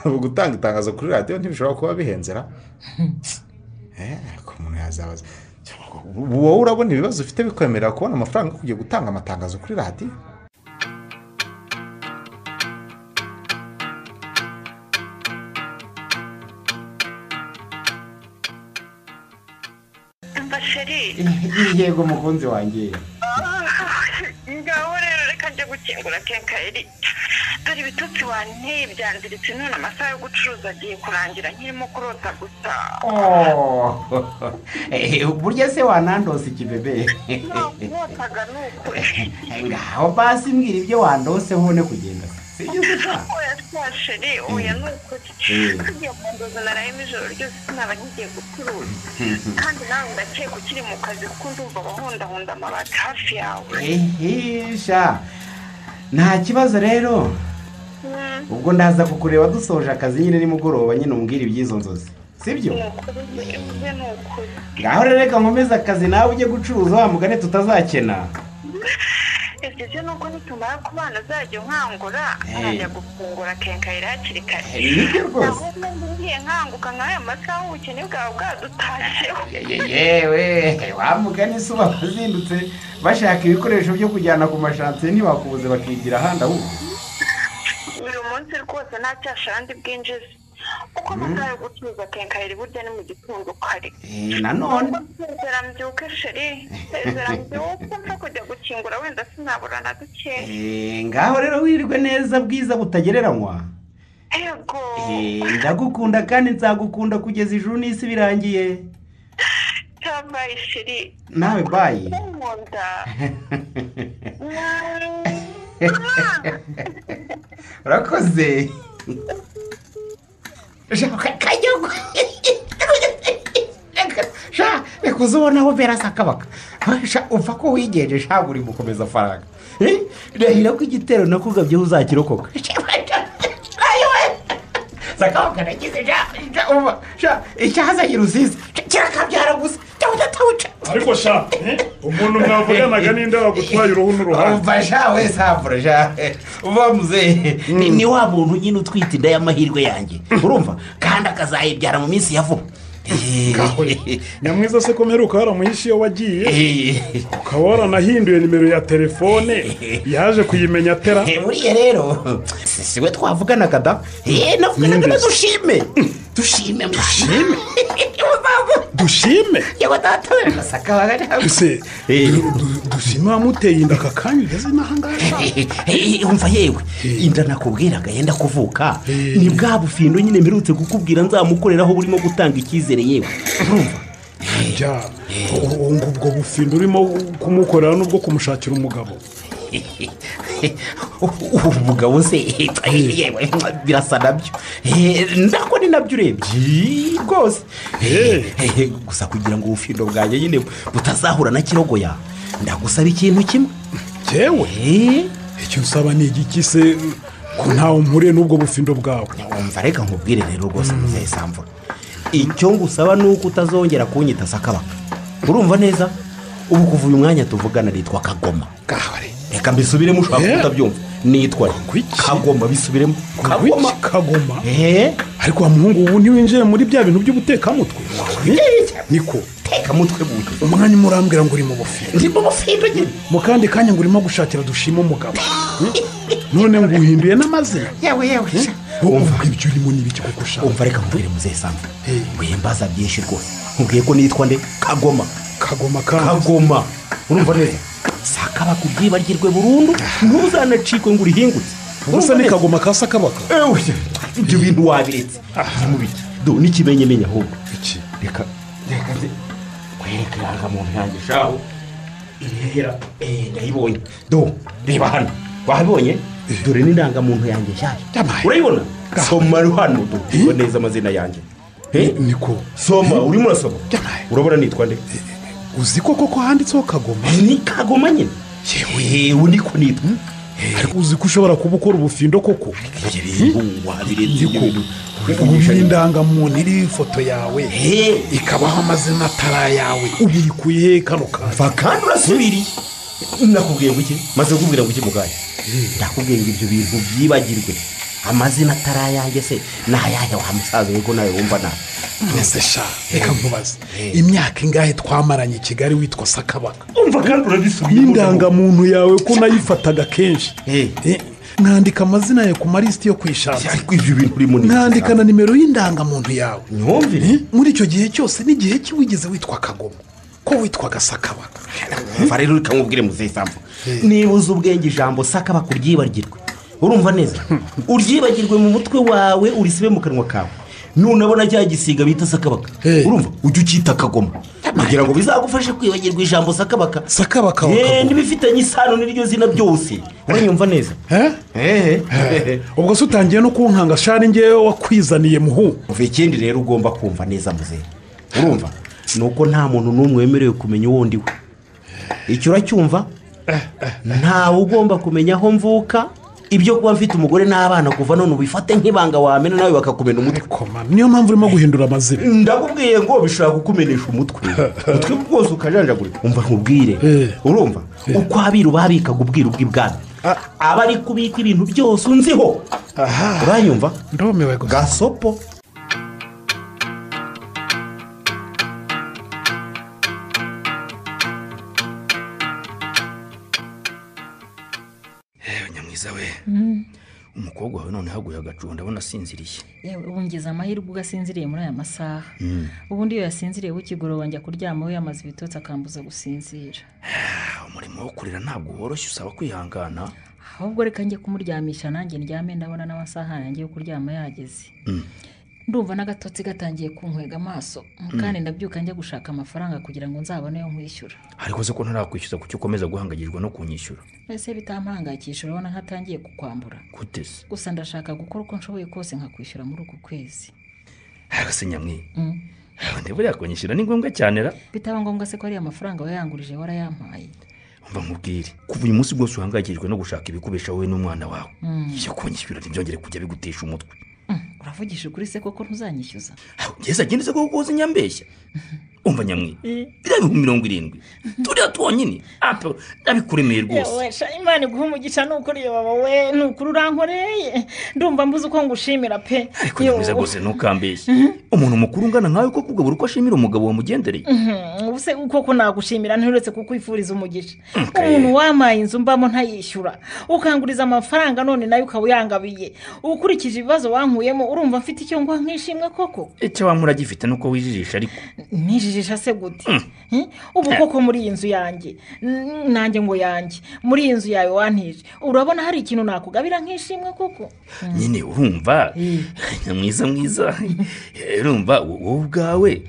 ubu gutanga itangazo kuri radiyo ntibishobora kuba bihenzera ariko umuntu yazabaza ubu wowe urabona ibibazo ufite bikwemerera kubona amafaranga yo kujya gutanga amatangazo kuri radiyo umva sheri yego mukunzi wanjye ngaho rero reka njya gukingura kenkayeri dore ibitotsi wanteye byangiritse none amasaha yo gucuruza agiye kurangira nkirimo kurota gusa Oh. Eh, burya se wanandose ikibebe nkotaga ni ukuri ngaho basi mbwira ibyo wandose hone kugenda sibyo ushaka oya twa sheri oya ni ukuri Eh. tugiye mu ndozi narayemo ijoro ryose sinaba nkigiye gucuruza kandi nawe ndakeka ukiri mu kazi kuko ndumva abahundahunda amabati hafi yawe ehisha nta kibazo rero ubwo ndaza kukureba dusoje akazi nyine nimugoroba nyine umbwira iby'izo nzozi sibyo ni ukuri ivuze ni ukuri ngaho rero reka nkomeze akazi nawe ujye gucuruza wa mugani tutazakena ibyo byo nuko nitumara kubana azajya nkangura arajya gufungura kenkayira hakiri kare Nibyo rwose. naho ngiye nkanguka nk'aya masaha ubukene bwawe bwadutashyeho Ye- yewe wa mugani se uba wazindutse bashaka ibikoresho byo kujyana ku mashansiye ntibakubuze bakigira ahandi ahubwo uyu munsi rwose nta cyashandi bwinjiza kuko amasaha yo gucuruza kenkayira burya ni mu gitondo kare Eh, nanone sezera mbyuke sheri sezera mbyuke nko kujya gukingura wenda sinabura na dukeya Eh, ngaho rero wirwe neza bwiza butagereranywa ego Eh, ndagukunda kandi nzagukunda kugeza ijuru n'isi birangiye cyabaye sheri nawe bayi nkunda urakoze kanyagwa sha reka uze ubone aho mpera sa kabaka Sha, upfa ko wigenje sha uri gukomeza faranga Eh, ndahira ko igitero nakugabyeho uzakirokoka sakabaka nagize sha sha, umva, sha icyahazanye uruzizi kirakabyara gusa cyawudatawuca ariko sha eh, umuntu mwavuganaga n'inde wagutwaye uruhu n'uruhande umva wese havura shawe uba muzehe Ni- ni wa muntu nyine utwite inda y'amahirwe yanjye urumva kandi akazayibyara mu minsi ya vuba nyamwiza se ko mperuka waramuhishe iyo wagiye ukaba waranahinduye nimero ya telefone yaje kuyimenya atera buriya rero siwe twavuganaga da Eh, navuganaga na dushime dushime dushime dushime yewe data we masaka bagana se dushime wamuteye inda aka kanya ugeze n'aha ngaha sha. umva yewe inda nakubwiraga yenda kuvuka ni bwa bufindo nyine mperutse kukubwira nzamukoreraho burimo gutanga icyizere yewe urumva Ya, ubu ngubwo bufindo urimo kumukorera n'ubwo kumushakira umugabo ubu mugabo se yewe birasa nabyo Eh, ndako ni nabyo urebye rwose Eh, gusa kugira ngo ubufindo bwanjye nyine butazahura na kirogoya ndagusaba ikintu kimwe yewe icyo nsaba ni igiki se ko ntawe mpuriye n'ubwo bufindo bwawe wumva reka nkubwire rero rwose muzehe samvura icyo ngusaba ni uko utazongera kunyita sakabaka urumva neza ubu kuva uyu mwanya tuvugana nitwa kagoma reka mbisubiremo ushobora kuba utabyumva nitwa kagoma bisubiremo kagoma kagoma ariko wa muhungu ubu ntiwinjiye muri bya bintu by'ubutekamutwe niko tekamutwe buye umwanya umwe urambwira ngo uri mu bufindo ndi mu bufindo nyine mu kandi kanya ngo urimo gushakira dushima umugabo none ngo uhinduye n'amazina yewe yewe wumva ibyo urimo n'ibiki kuko ushaka umva reka nkubwire muzehe sambu wihimbaza byinshi rwose nkubwiye ko nitwa nde kagoma kagoma kandi kagoma urumva neza sakabaka ubwibagirwe burundu ntuzanacikwe ngo urihingutse ubusa ni kagoma ka sakabaka ewe ibyo bintu wabiretse ni mu biki do n'ikimenyemenya ahubwo iki reka reka nze kwereka irangamuntu yanjye shaho irihera eh ndayibonye do reba hano wabibonye dore n'indangamuntu yanjye nshyashya urayibona soma hano do ngo neza amazina yanjye niko soma urimo urasoma urabona nitwa nde uzi koko ko handitseho kagoma ni kagoma nyine yewe niko nitwa ariko uzi ko ushobora kuba ukora ubufindo koko ubu indangamuntu iriho ifoto yawe ikabaho amazina atari ayawe ubu iri kuyihe kano kantu mva kandi urasubiriye nakubwiye ngo iki maze kukubwira ngo iki mugari ndakubwiye ngo ibyo bintu byibagirwe amazina atari ayanjye se ni ayahe wa musaza we ko nawe wumva nawe mbese sha reka nkubaze imyaka ingahe twamaranye i kigali witwa sakabaka umva kandi urabisubiye n'indangamuntu yawe ko nayifataga kenshi nkandika amazina yawe ku malisiti yo kwishatse nkandika na nimero y'indangamuntu yawe muri icyo gihe cyose n'igihe wigeze witwa kagoma ko witwaga sakabaka mva rero reka nkubwire muzehe sambu niba uzi ubwenge ijambo sakabaka uryibagirwe urumva neza uryibagirwe mu mutwe wawe urisibe mu kanwa kawe nunabona cya gisiga bita sakabaka urumva ujye ucyita akagoma kugira ngo bizagufashe kwibagirwa ijambo sakabaka sakabaka n'ibifitanye isano n'iryo zina byose uranyumva neza ubwo se utangiye no kunkanga shari ngewe wakwizaniye muhu uva ikindi rero ugomba kumva neza muzehe urumva ni uko nta muntu n'umwe wemerewe kumenya uwo we icyo uracyumva ntawe ugomba kumenya aho mvuka ibyo kuba mfite umugore n'abana kuva none ubifate nk'ibanga wamena nawe bakakumena umutwe niyo mpamvu urimo guhindura amazina ndakubwiye ngo bishobora kukumenesha umutwe umutwe rwose ukajanjagurika umva nkubwire urumva uko abiru babikaga ubwira ubw'ibwami aba ari kubika ibintu byose unziho uranyumva ndumiwe gasopo umukobwa wawe none haguye agacu ndabona asinziriye yewe ubu ngize amahirwe ugasinziriye muri aya masaha ubundi iyo yasinziriye w'ikigoroba njya kuryama we yamaze ibitotsi akambuza gusinzira umurimo wo kurira ntabwo woroshye usaba kwihangana ahubwo reka njye kumuryamisha nanjye ndyame ndabona n'amasaha yanjye yo kuryama yageze ndumva n'agatotsi gatangiye kunkwega amaso kandi ndabyuka njya gushaka amafaranga kugira ngo nzabone yo nkwishyura ariko se ko ntarakwishyuza kuki ukomeza guhangayikishwa no kunyishyura mbese bitampangayikisha urabona nkatangiye kukwambura guteze gusa ndashaka gukora uko nshoboye kose nkakwishyura muri uku kwezi hasi nyamwiye buriya kunyishyura ni ngombwa cyane ra bitaba ngombwa se ko ariya mafaranga wayangurije warayampaye mva nkubwire kuva uyu munsi bwose uhangayikishijwe no gushaka ibikubesha wowe n'umwana wawe iyo kunyishyura ntibyongere kujya bigutesha umutwe uravugisha ukuri se koko ntuzanyishyuza ngeze agende se koko uzi nyambeshya umva nyamwiye biriya bihumbi mirongo irindwi turiya twonyine apo ndabikuremeye rwose imana iguha umugisha ni ukuri yoba we ni ukuri urankoreye ndumva mbuze uko ngushimira pe ariko nyamwiza rwose ntukambeshye umuntu mukuru ungana nkawe ko kugabura uko ashimira umugabo wamugendereye ubu se koko nagushimira nturetse kukwifuriza umugisha umuntu wamaye inzu mbamo ntayishyura ukanguriza amafaranga none nayo ukaba uyangabiye ukurikije ibibazo wankuyemo urumva mfite icyo nguha nk'ishimwe koko icyo wamura gifite nuko wijijisha ariko nijijisha se gute ubu koko muri iyi nzu yanjye nanjye ngo yanjye muri iyi nzu yawe wantije urabona hari ikintu nakugabira nk'ishimwe koko nyine urumva nyamwiza mwiza urumva wowe ubwawe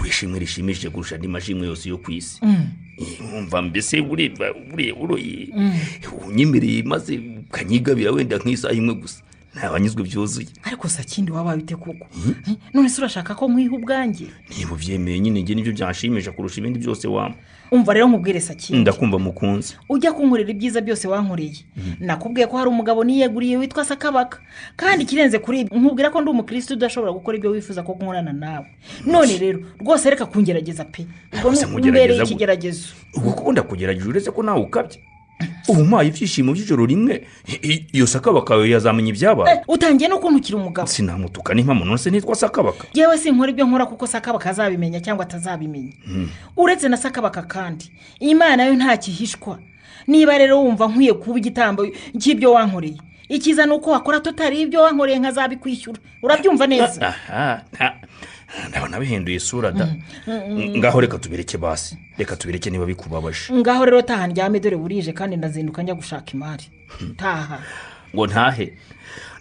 wishimwe rishimishije kurusha andi mashimwe yose yo ku isi umva mbese bureba uroye unyemereye maze ukanyigabira wenda nk'isaha imwe gusa ntabanyuzwe byuzuye ariko sa kindi waba wite kuko none se urashaka ko nkwiha ubwanjye niba ubyemeye nyine njye nibyo byashimisha kurusha ibindi byose wampa umva rero nkubwire sa kindi ndakumva mukunzi ujya kunkorera ibyiza byose wankoreye nakubwiye ko hari umugabo niyeguriye witwa sakabaka kandi ikirenze kuri ibi nkubwira ko ndi umukirisitu udashobora gukora ibyo wifuza ko nkorana nawe none rero rwose reka kungerageza pe ubwo ni mbere y'ikigeragezo ubwo kuko ndakugerageza uretse ko nawe ukabye ubu mpaye ibyishimo by'ijoro rimwe I- iyo sakabaka yazamenya ibyabaye utangiye n'ukuntu ukiri umugabo sinamutuka n'impamo nonese nitwa sakabaka yewe sinkora ibyo nkora kuko sakabaka azabimenya cyangwa atazabimenya Hmm. uretse na sakabaka kandi imana yo ntakihishwa niba rero wumva nkwiye kuba igitambo cy'ibyo wankoreye icyiza ni uko wakora tutari ibyo wankoreye nkazabikwishyura urabyumva neza aha nta- ndabona bihinduye isura da Mm, mm. ngaho reka tubireke basi reka tubireke niba bikubabaje ngaho rero taha ndyame dore burije kandi ndazinduka njya gushaka imari taha ngo ntahe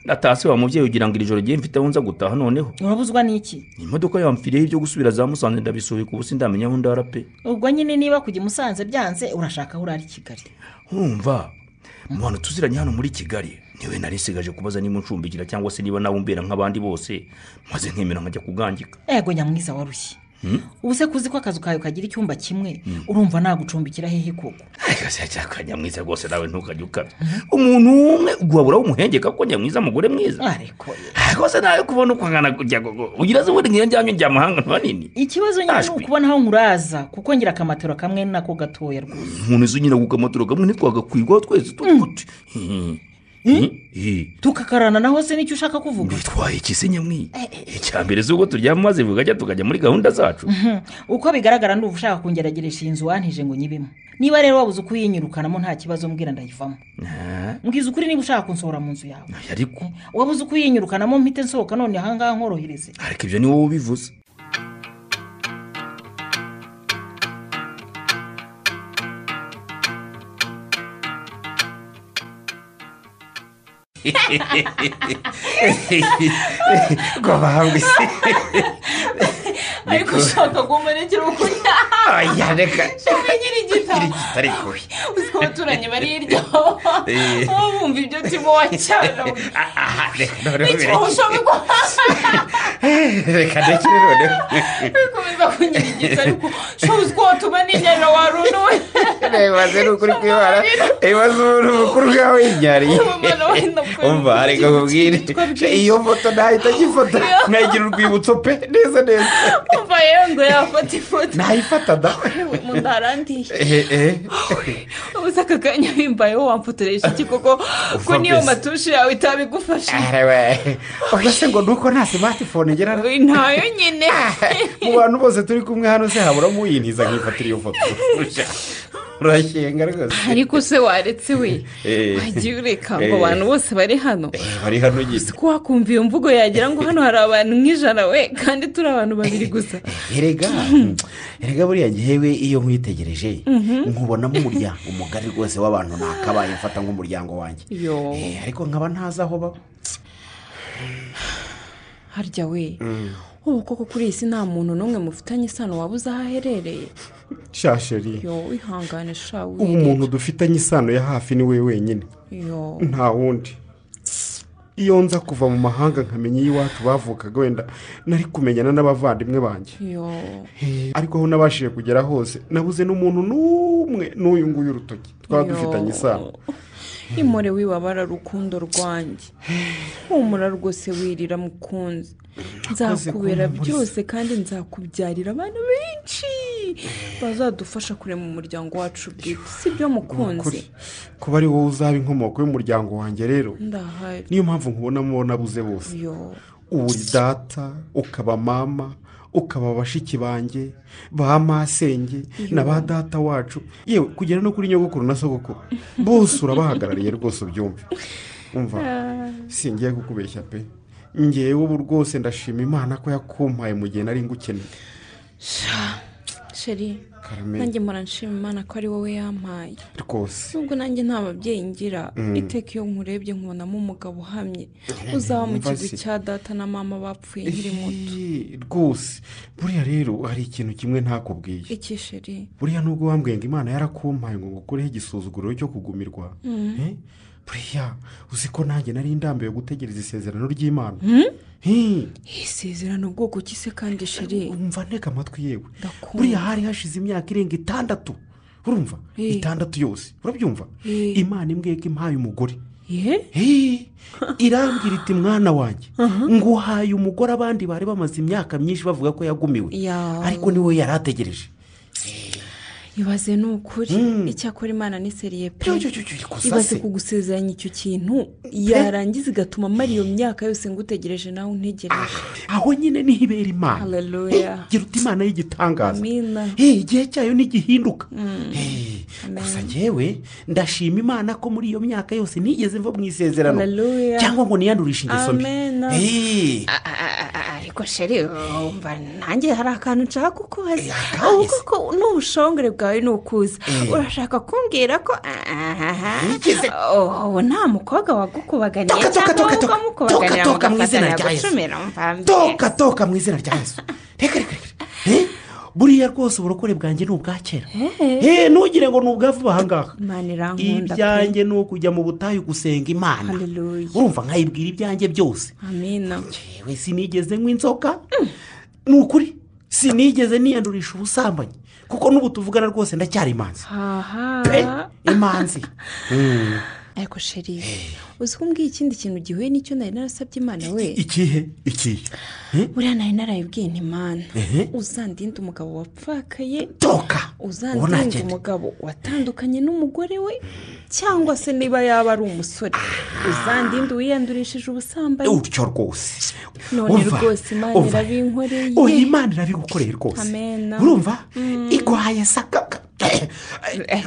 ndatase wa mubyeyi ugira ngo iri joro rigiye mfite aho nza gutaha noneho urabuzwa n'iki imodoka yamfiriyeho ibyo gusubira za musanze ndabisubika ubu sindamenya aho ndara pe ubwo nyine niba kujya i musanze byanze urashaka aho urara i kigali urumva mu bantu tuziranye hano muri kigali niwe nari nsigaje kubaza niba uncumbikira cyangwa se niba nawe umbera nk'abandi bose maze nkemera nkajya kugangika ego nyamwiza warushye Hmm? ubu se kuzi ko akazu kawe kagira icyumba kimwe Mm. urumva nagucumbikira hehe koko cyaka nyamwiza rwose nawe ntukajya ukabya umuntu umwe guhaburaho umuhengeka kuko nyamwiza mugore mwiza rwose nawe kubona uko angana kujya ugira ze ubundi ngira njyanye njya amahanga manini ikibazo nyine ni ukubona aho nkuraza kuko ngira akamatero kamwe nako gatoya rwose umuntu uzi nyina kukamaturo kamwe ntitwagakwirwaho twese tukuti tukakarana naho se nicyo ushaka kuvuga twaye ikise nyamwiza icya mbere si uko turyama maze bugajya tukajya muri gahunda zacu Mhm. uko bigaragara nduba ushaka kungerageresha iyi nzu wantije ngo nyibimo niba rero wabuze uko uyinyurukanamo nta kibazo mbwira ndayivamo Ah, mbwiza ukuri niba ushaka kunsohora mu nzu yawe ariko wabuze uko uyinyurukanamo mpite nsohoka none ahangaha nkorohereze ariko ibyo ni wowe ubivuze rwabahanga isi ariko ushaka guhumerekera ukuri oya reka shaka nyiri igitabo kitari kubi uzi ko abaturanyi bari hirya aho bumva ibyo turimo wacyana aha reka noneho ikibaho bireke ushobora reka ndekere noneho bikomeza kunyirigita ariko shobora uzi ko watuma n'inyana warunuwe ibibazo ni ukuri kwibara ibibazo umuntu mukuru bwawe yibyariye umva areka nkubwire iyo foto nahita agifata nayigira urwibutso pe neza neza umva yewe ngo yafata ifoto nayifata da mu ndarandiye Eh, eh. ubuze aka kanya wimbayeho wamfotoresha iki koko ko Uva niyo mbese. matushe yawe itabigufasha Ara we. oya se ngo nuko nta simatifone ngira ntayo nyine mu bantu bose turi kumwe hano se haburamo uyintiza nkifatira iyo foto urashyenga rwose ariko se waretse we Eh. wagiye ureka ngo Eh. abantu bose bari hano bari hano nyine ko wakumva iyo mvugo yagira ngo hano hari abantu nk'ijana we kandi turi abantu babiri gusa erega erega buriya ngewe iyo nkwitegereje Mhm. nkubonamo umuryango umugari rwose w'abantu nakabaye mfata nk'umuryango wanjye yo Eh, ariko nkaba ntazi aho baba harya we ubu koko kuri iyi si nta muntu n'umwe mufitanye isano waba uzi aho aherereye shasheri yo wihangane sha ubu wirere umuntu dufitanye isano ya hafi ni we wenyine yo nta wundi iyo nza kuva mu mahanga nkamenya iy'iwacu bavukaga wenda nari kumenyana n'abavandimwe banjye yo ariko aho nabashije kugera hose nabuze n'umuntu n'umwe n'uyu nguyu urutoki twaba Yo. dufitanye isano imore wibabara rukundo rwanjye humura rwose wirira mukunzi nzakubera kumpuriza. byose kandi nzakubyarira abana benshi bazadufasha kurema umuryango wacu bwite si byo mukunzi Ukuri. kuba ari wowe uzaba inkomoko y'umuryango wanjye rero ndahari niyo mpamvu nkubonamo uwo nabuze bose yo uba uri data ukaba mama ukaba bashiki banjye ba masenge Iyo. na ba data wacu yewe kugera no kuri nyogokuru na sogokuru bose urabahagarariye rwose ubyumve umva Ah. singiye kukubeshya pe ngewe ubu rwose ndashima imana ko yakumpaye mu gihe nari ngukeneye sheri Carmen. nanjye mpora nshima imana ko ari wowe yampaye rwose nubwo nanjye nta babyeyi ngira Mm. iteka iyo nkurebye nkubonamo umugabo uhamye uzaba mu Umva kigwi se. cya data na mama bapfuye nkiri muto Ehe, rwose buriya rero hari ikintu kimwe ntakubwiye iki sheri buriya nubwo wambwiye ngo imana yarakumpaye ngo ngukureho igisuzuguriro cyo kugumirwa Mm. Eh? buriya uzi ko nanjye nari ndambiwe gutegereza isezerano ry'imana Hmm? Eh, isezerano bwoko ki se kandi sheri umva ntega amatwi yewe buriya hari hashize imyaka irenga itandatu urumva Eh. itandatu yose urabyumva Eh. imana imbwiye ko impaye umugore ye Eh, irambwira iti mwana wanjye nguhaye umugore abandi bari bamaze imyaka myinshi bavuga ko yagumiwe ya ariko niwe yari ategereje ibaze ni ukuri icyakora imana ni seriye pe Cyo, cyo, cyo, cyo, ikusa ibaze se. kugusezeranya icyo kintu yarangiza igatuma amara iyo myaka yose ngutegereje nawe untegereje aho nyine niho ibera imana Hallelujah. Eh, gira uti imana y'igitangaza Amina. Eh, igihe cyayo ntigihinduka Mm. Eh, Amen. gusa ngewe ndashima imana ko muri iyo myaka yose nigeze mva mu isezerano Hallelujah. cyangwa ngo niyandurishe ingeso mbi Amen. Eh, A- a- a- a- ariko sheri wumva nanjye hari akantu nshaka kukubaza ahubwo ko n'ubushongore bwawe ni ukuza Eh. urashaka kumbwira ko uwo nta mukobwa wagukubaganiye Toka, toka, cyangwa toka, toka, wamukubaganira toka, toka, mu izina mugafatanya rya Yesu. gucumira mvambye toka toka mu izina rya yesu reka reka reka Eh, buriya rwose uburokore bwanjye ni ubwa kera Eh, ntugire ngo ni ubwavuba aha ngaha imana irankunda pe ibyanjye ni ukujya mu butayu gusenga imana urumva nkayibwira ibyanjye byose amina yewe sinigeze nk'inzoka ni ukuri sinigeze niyandurisha ubusambanyi kuko n'ubu tuvugana rwose ndacyari imanzi haha imanzi Mm. ariko sheri uzi ko umbwiye ikindi kintu gihuye n'icyo nari narasabye imana we ikihe ikihe buriya nari narayibwiye ntimana Ehe. uzandinde umugabo wapfakaye toka uzandinde Unagenda. umugabo watandukanye n'umugore we cyangwa se niba yaba ari umusore uzandinde uwiyandurishije ubusambanyi utyo rwose none Umva, rwose imana umva. irabinkoreye oya imana irabigukoreye rwose amena urumva igwaye sakaka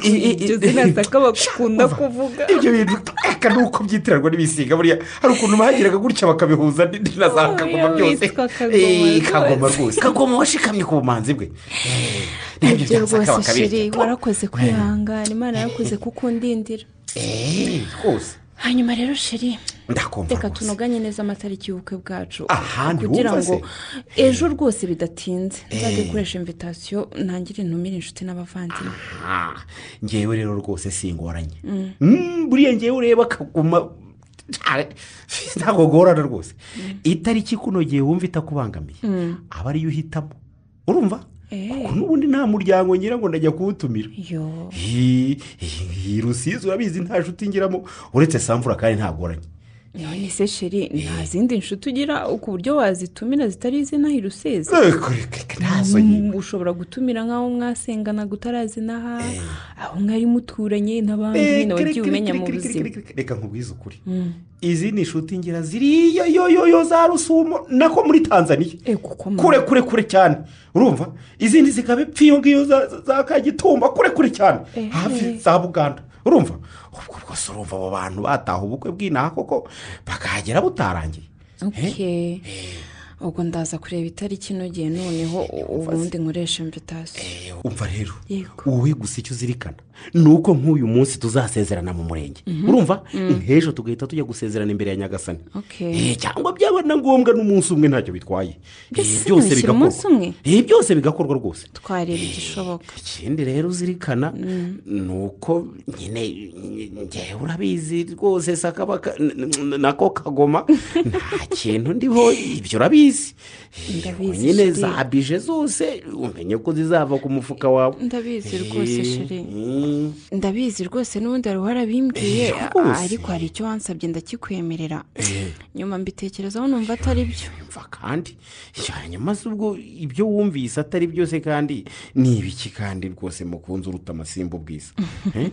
ibyo zina saka bakunda kuvuga ibyo bintu aka ni uko byitiranwa n'ibisiga buriya hari ukuntu bahageraga gutya bakabihuza n'indi na za kagoma Oya, byose witwa kagoma Eh, kagoma rwose. rwose kagoma washikamye ku bumanzi bwe Eh, nabyo ibyo byasaka rwose sheri bakabirya warakoze kwihangana imana yarakoze kukundindira Eh, rwose hanyuma rero sheri Ndakumva reka tunoganye neza amatariki y'ubukwe bwacu Aha, ntiwumva kugira se? ngo ejo rwose bidatinze Eh. nzajya gukoresha invitasiyo ntangire ntumire inshuti n'abavandimwe Ah, ngewe rero rwose singoranye Mm. Mm, buriya ngewe ureba akaguma ntabwo gorana rwose itariki ikunogeye wumva itakubangamiye Mm. aba ariyo uhitamo urumva Eh. kuko n'ubundi nta muryango ngira ngo ndajya kuwutumira yo Hi, hi, hi, rusizi urabizi nta nshuti ngiramo uretse samvura kandi ntagoranye none se sheri nta zindi nshuti ugira ku buryo wazitumira zitari izina hirusizi Reka, reka, reka, ntazo nyine. ushobora gutumira nk'aho mwasengana gutarazinaha aho mwari muturanye n'abandi Reka, wagiye reka, umenya reka, mu reka, buzima reka, reka, reka nkubwize ukuri Mm. izindi nshuti ngira ziriya yo yo yo za rusumo nako muri tanzaniya kure kure kure cyane urumva izindi zikaba ipfiyo ngiyo za- za- za kagitumba kure kure cyane Eh. hafi za buganda urumva ubwo rwose urumva abo bantu bataha ubukwe bw'inaha koko bakahagera butarangiye ok ubwo ndaza kureba itariki inogeye noneho ubundi nkoresha invitasiyo umva rero yego wowe gusa icyo uzirikana ni uko nk'uyu munsi tuzasezerana mu murenge Mhm. urumva Mm. nk'ejo tugahita tujya gusezerana imbere ya nyagasani Eh, ok cyangwa byaba na ngombwa n'umunsi umwe ntacyo bitwaye Eh, Mbese byose mwishyira bigakorwa umunsi umwe? Eh, byose bigakorwa rwose twareba igishoboka ikindi rero uzirikana ni uko nyine ngewe urabizi rwose sakabaka n- n- nako kagoma nta kintu ndiho ibyo urabizi ndabizi nyine sheri. za bije zose umenye ko zizava ku mufuka wawe Ndabizi rwose, Eh, sheri. mm. ndabizi rwose n'ubundi wari warabimbwiye Eh, rwose. ariko hari icyo wansabye ndakikwemerera Eh, nyuma mbitekerezaho numva atari byo kandi hanyuma se ubwo ibyo wumvise atari byose kandi ni ibiki kandi rwose mukunze uruta amasimba ubwiza Eh?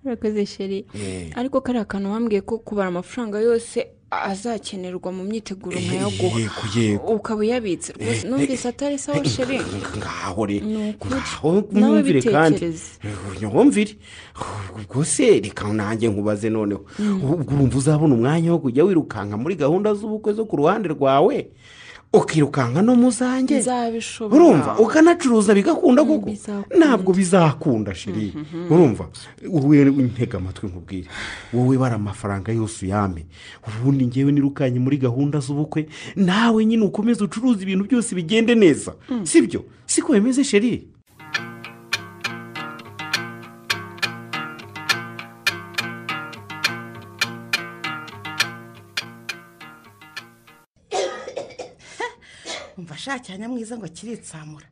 urakoze sheri Eh. ariko kariya kantu wambwiye ko kubara amafaranga yose azakenerwa mu myiteguro nkayaguha yego yego ukaba uyabitse rwose Eh, numvise atari sawa sheri ngaho rero Ni ukuri. ngaho Nawe mwumvire kandi bitekereze. nyumvire ubwo se reka nanjye nkubaze noneho Mm. ubwo urumva uzabona umwanya wo kujya wirukanka muri gahunda z'ubukwe zo ku ruhande rwawe ukirukanka no mu zanjye nzabishobora urumva ukanacuruza bigakunda kuko ntabwo bizakunda shiri Mhm. urumva wowe ntega amatwi nkubwire wowe bara amafaranga yose uyame ubundi ngewe nirukanye muri gahunda z'ubukwe nawe nyine ukomeze ucuruza ibintu byose bigende neza sibyo siko bimeze sheri umva ashakanya mwiza ngo akiritsamura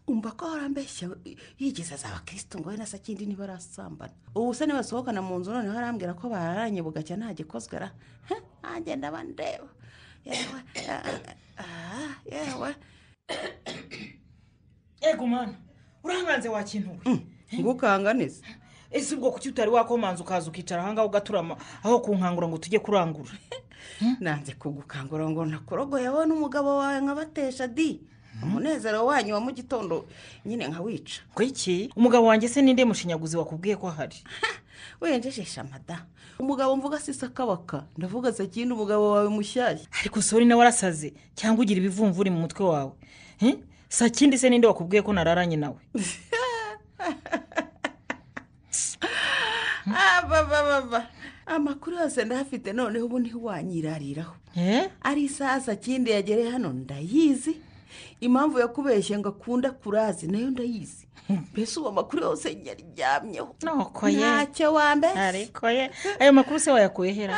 umva ko warambeshya yigeze azaba kirisito ngo we na sakindi niba arasambana ubu se niba asohokana mu nzu noneho arambwira ko bararanye bugacya nta gikozwe ara he, nanjye ndaba ndeba yewe ah, ah, yewe ego mwana uranganze wa kintu we ngo ukanganize ese ubwo kuki utari wakomanza ukaza ukicara ahangaha ugaturama aho kunkangura ngo tujye kurangura nanze kugukangura ngo nakorogoye wowe n'umugabo wawe nkabatesha di umunezero wanyu wa mu gitondo nyine nkawica ngo iki umugabo wanjye se ninde mushinyaguzi wakubwiye ko ahari wenjejesha amada umugabo mvuga si sakabaka ndavuga sakindi umugabo wawe mushyashya ariko sori nawe arasaze cyangwa ugira ibivumvuri mu mutwe wawe Hmm? sakindi se ninde wakubwiye ko nararanye nawe abababa amakuru yose ndahafite noneho ubu niho wanyirariraho ari isaha sakindi yagereye hano ndayizi impamvu yakubeshye ngo akunda kurazi nayo ndayizi mbese ubu amakuru yose yaryamyeho Nuko ye. ntacyo wambese ariko ye ayo makuru se wayakuye hera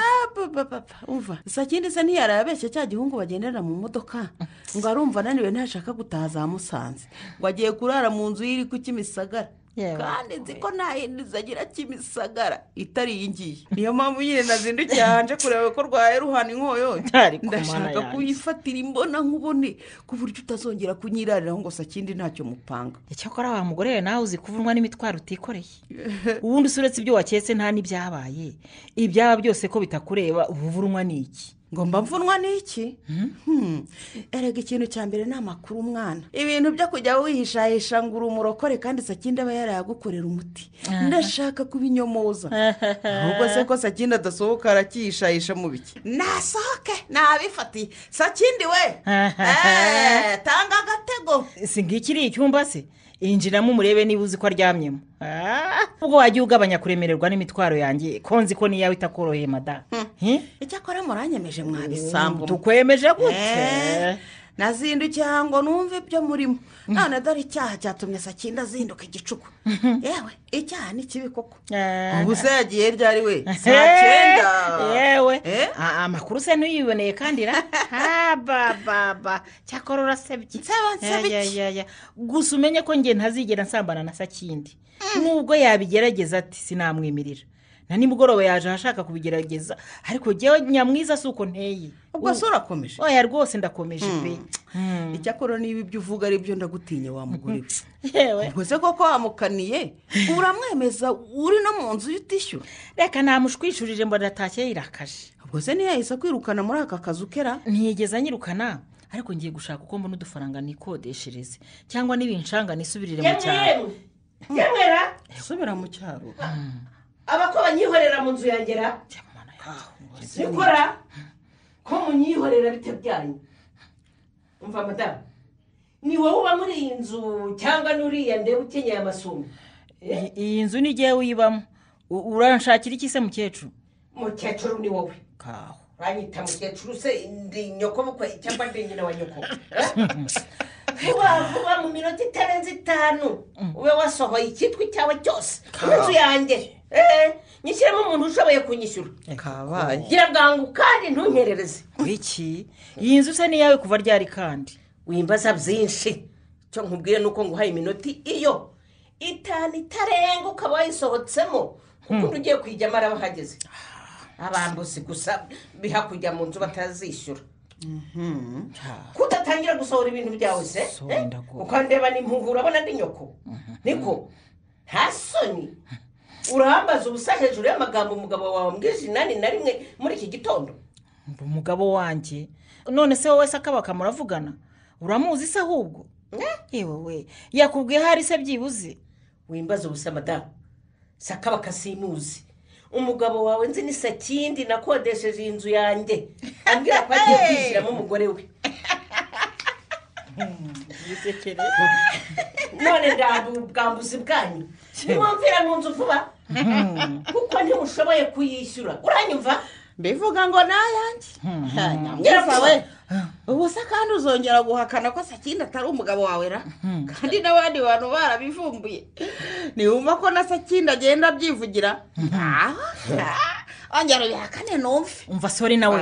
umva sakindi se ntiyarabeshye cya gihungu bagendera mu modoka ngo arumva ananiwe ntashaka gutaha za musanze ngo agiye kurara mu nzu ye iri ku kimisagara kandi nzi ko nta yindi nzu agira kimisagara itari iyi ngiyi niyo mpamvu nyine nazindukiye hanje kureba ko rwaye ruhana inkoyo Ariko mana ndashaka yanjye. kuyifatira imbona nkubone ku buryo utazongera kunyirariraho ngo sakindi ntacyo mupanga icyakora wa mugore we nawe uzi kuvunwa n'imitwaro utikoreye ubundi usuretse ibyo waketse nta n'ibyabaye ibyaba byose ko bitakureba uba uvunwa ni iki ngo mba mvunwa ni iki Hmm. erega ikintu cya mbere ni amakuru umwana ibintu byo kujya wihishahisha ngo uri umurokore kandi sakindi aba yarayagukorera umuti ndashaka kubinyomoza ahubwo se ko sakindi adasohoka arakihishahisha mu biki nasohoke nabifatiye sakindi we Eh, tanga agatego si ngiki iri icyumba se yinjiramo umurebe niba uzi ko aryamyemo Ah, ubwo wajya ugabanya kuremererwa n'imitwaro yanjye ko nzi ko n'iyawe itakoroheye madamu icyakora muranyemeje mwabisambu tukwemeje gute Eh, nazindukiye ngo numve ibyo murimo none dore icyaha cyatumye sakindi azinduka igicuku yewe icyaha ni kibi koko ubu se yagiye ryari we saa cyenda yewe Ah, amakuru se ntuyiboneye kandi ra Ha, ba, ba, ba. cyakora urasebye nseba Ya, ya, iki? ya, ya. gusa umenye ko njye ntazigera nsambana na sakindi nubwo yabigerageza ati sinamwimirira na nimugoroba yaje ahashaka kubigerageza ariko njyewe nyamwiza si uko nteye Ubwo se urakomeje oya rwose ndakomeje pe icyakora niba ibyo uvuga ari byo ndagutinya wa mugore we yewe ubwo se koko wamukaniye uramwemeza uri no mu nzu utishyura reka namushwishurije mbona atashye yirakaje ubwo se niyo yahise akwirukana muri aka kazu kera ntiyigeze anyirukana ariko ngiye gushaka uko mbona udufaranga nikodeshereze cyangwa n'ibinshanga nisubirire mu cyaro nyamwera subira mu cyaro abako banyihorera mu nzu yangera gukora ko munyihorera bitabyanyu umva madamu ni wowe uba muri iyi nzu cyangwa n'uriya ndeba ukenyeye amasume I- iyi nzu ni njyewe uyibamo U- uranshakira iki se mukecuru mukecuru ni wowe kaho uranyita mukecuru se ndi nyoko bukwe cyangwa ndi nyina wa nyoko eh? vuba vuba mu minota itarenze itanu ube wasohoye icyitwa icyawe cyose mu nzu yanjye Eh, nyishyiremo umuntu ushoboye kunyishyura kabaye gira bwangu kandi ntunkerereze iki iyi nzu se niyawe kuva ryari kandi wimbaza byinshi icyo nkubwira ni uko nguhaye iminota iyo itanu itarenga ukaba wayisohotsemo ukuntu ugiye kuyijyamo araba ahageze abambuzi gusa bihakujya mu nzu batazishyura kudatangira gusohora ibintu byawe se eh? ukandeba ni impuhu urabona ni nyoko niko nta soni urahambaza ubusa hejuru y'amagambo umugabo wawe mbwije inani na rimwe muri iki gitondo mba umugabo wanjye none se wowe se akabaka muravugana uramuzi se ahubwo yewe we yakubwiye hari se byibuze wimbaza ubusa madamu sakabaka simuzi umugabo wawe nzi ni sakindi nakodesheje iyi nzu yanjye ambwira ko agiye kwishyiramo umugore we none ndabwambuzi bwanyu nimwumvira mu nzu vuba kuko ntimushoboye kuyishyura uranyumva mbivuga ngo nayanjye nyamwera we ubu se kandi uzongera guhakana ko sakindi atari umugabo wawe ra kandi n'abandi bantu barabivumbuye ntiwumva ko na sakindi agenda abyivugira ongera ubihakane numve umva sori nawe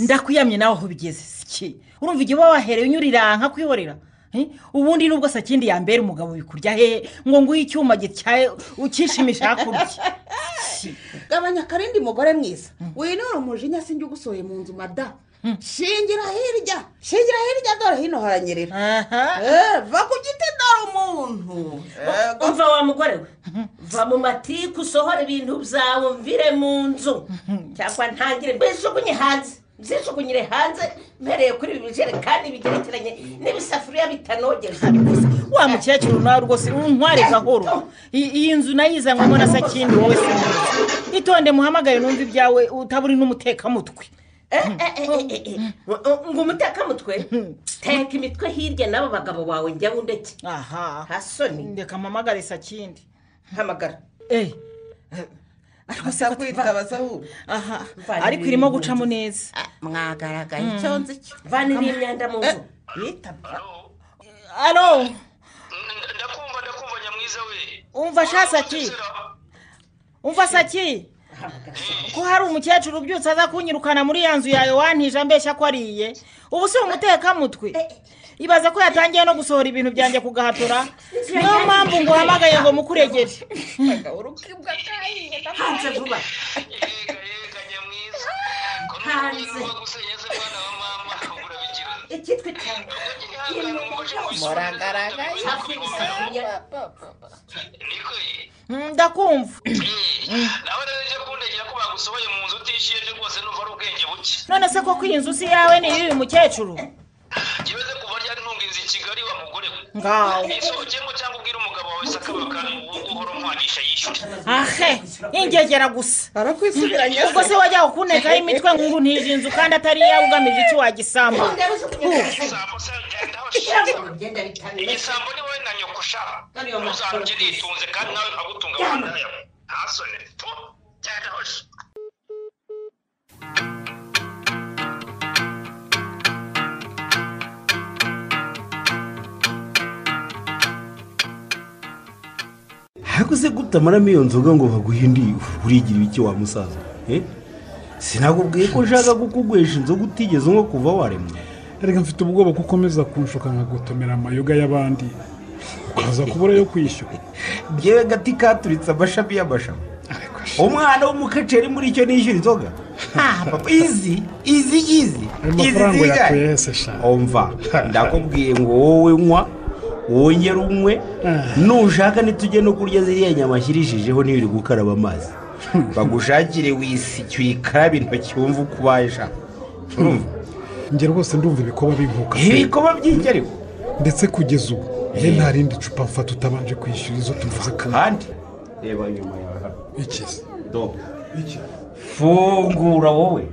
ndakuyamye nawe aho bigeze siki urumva igihe uba wahereye unyuriranka kwihorera Eh? ubundi nubwo sakindi yambera umugabo bikurya hehe ngo nguhe icyuma gityaye ukishimisha hakurya gabanya akarindi mugore mwiza winura umujinya sinjye ugusohoye mu nzu mada shingira hirya shingira hirya dore hino haranyerera Eh, va ku giti dore umuntu umva wa mugore we va mu matike usohora ibintu byawe mvire mu nzu cyangwa ntangire mbijugunye hanze mbijugunyire hanze mpereye kuri ibi bijerekani bigerekeranye n'ibisafuriya bitanogeza wa mukecuru nawe rwose unkware gahoro I- iyi nzu nayizanywemo na sakindi wowe se mwiza. itonde muhamagaye numva ibyawe utaburi n'umutekamutwe ngo umutekamutwe teka imitwe hirya n'abo bagabo bawe njya bundeke aha hasoni ndeka mpamagare sakindi hamagara asa kwitaba sahuru aha ariko irimo gucamo neza mwagaragaye Mm. icyo nzi cyo vanira iyi myanda mu nzu alo umva sha saki umva saki ko hari umukecuru ubyutse aza kunyirukana muri ya nzu yawe wantije ambeshya ko ariye ubu si umutekamutwe ibaza ko yatangiye no gusohora ibintu byanjye kugahatura niyo mpamvu ngo uhamagaye ngo mukuregere hanze vuba hanze icyitwa itanga muragaragaye Mm, ndakumva none se koko iyi nzu si yawe ni iy'uyu mukecuru ngaho ahe ingegera gusa arakwisubiranyaho. ubwo se wajyaho kunekaho imitwe ngo ntije inzu kandi atari iyawe ugamije iki wagisambu igisambo ni wowe na nyoko ushaka uzajya uritunze kandi nawe agutunga abana yawe ntasone tu cyarahoshe haguze gutamaramo iyo nzoga ngo baguhe indi urigire iki wa musaza eh? sinakubwiye ko ushaka kukugwesha inzoga utigeze nko kuva warema reka mfite ubwoba ko ukomeza kunshuka nkagotomera amayoga y'abandi ukaza kubura yo kwishyura byewe gati katuritse amashami y'amashami umwana w'umukeceri muri icyo nishyura inzoga Ha, papa, izi izi izi mafaranga yakuye yese umva ndakubwiye ngo wowe nywa wongere unywe nushaka ntitujye no kurya ziriya nyama ashyirijeho n'ibiri gukaraba amazi bagushakire wisiki uyikarabe intoki wumve uko ubaye shaka urumva njye rwose ndumva ibikoba binkuka ibikoba by'ingerewe ndetse kugeza ubu ye nta rindi cupa mfata utabanje kwishyura izo tumaze kandi reba nyuma yawe hano ikizi dobo fungura wowe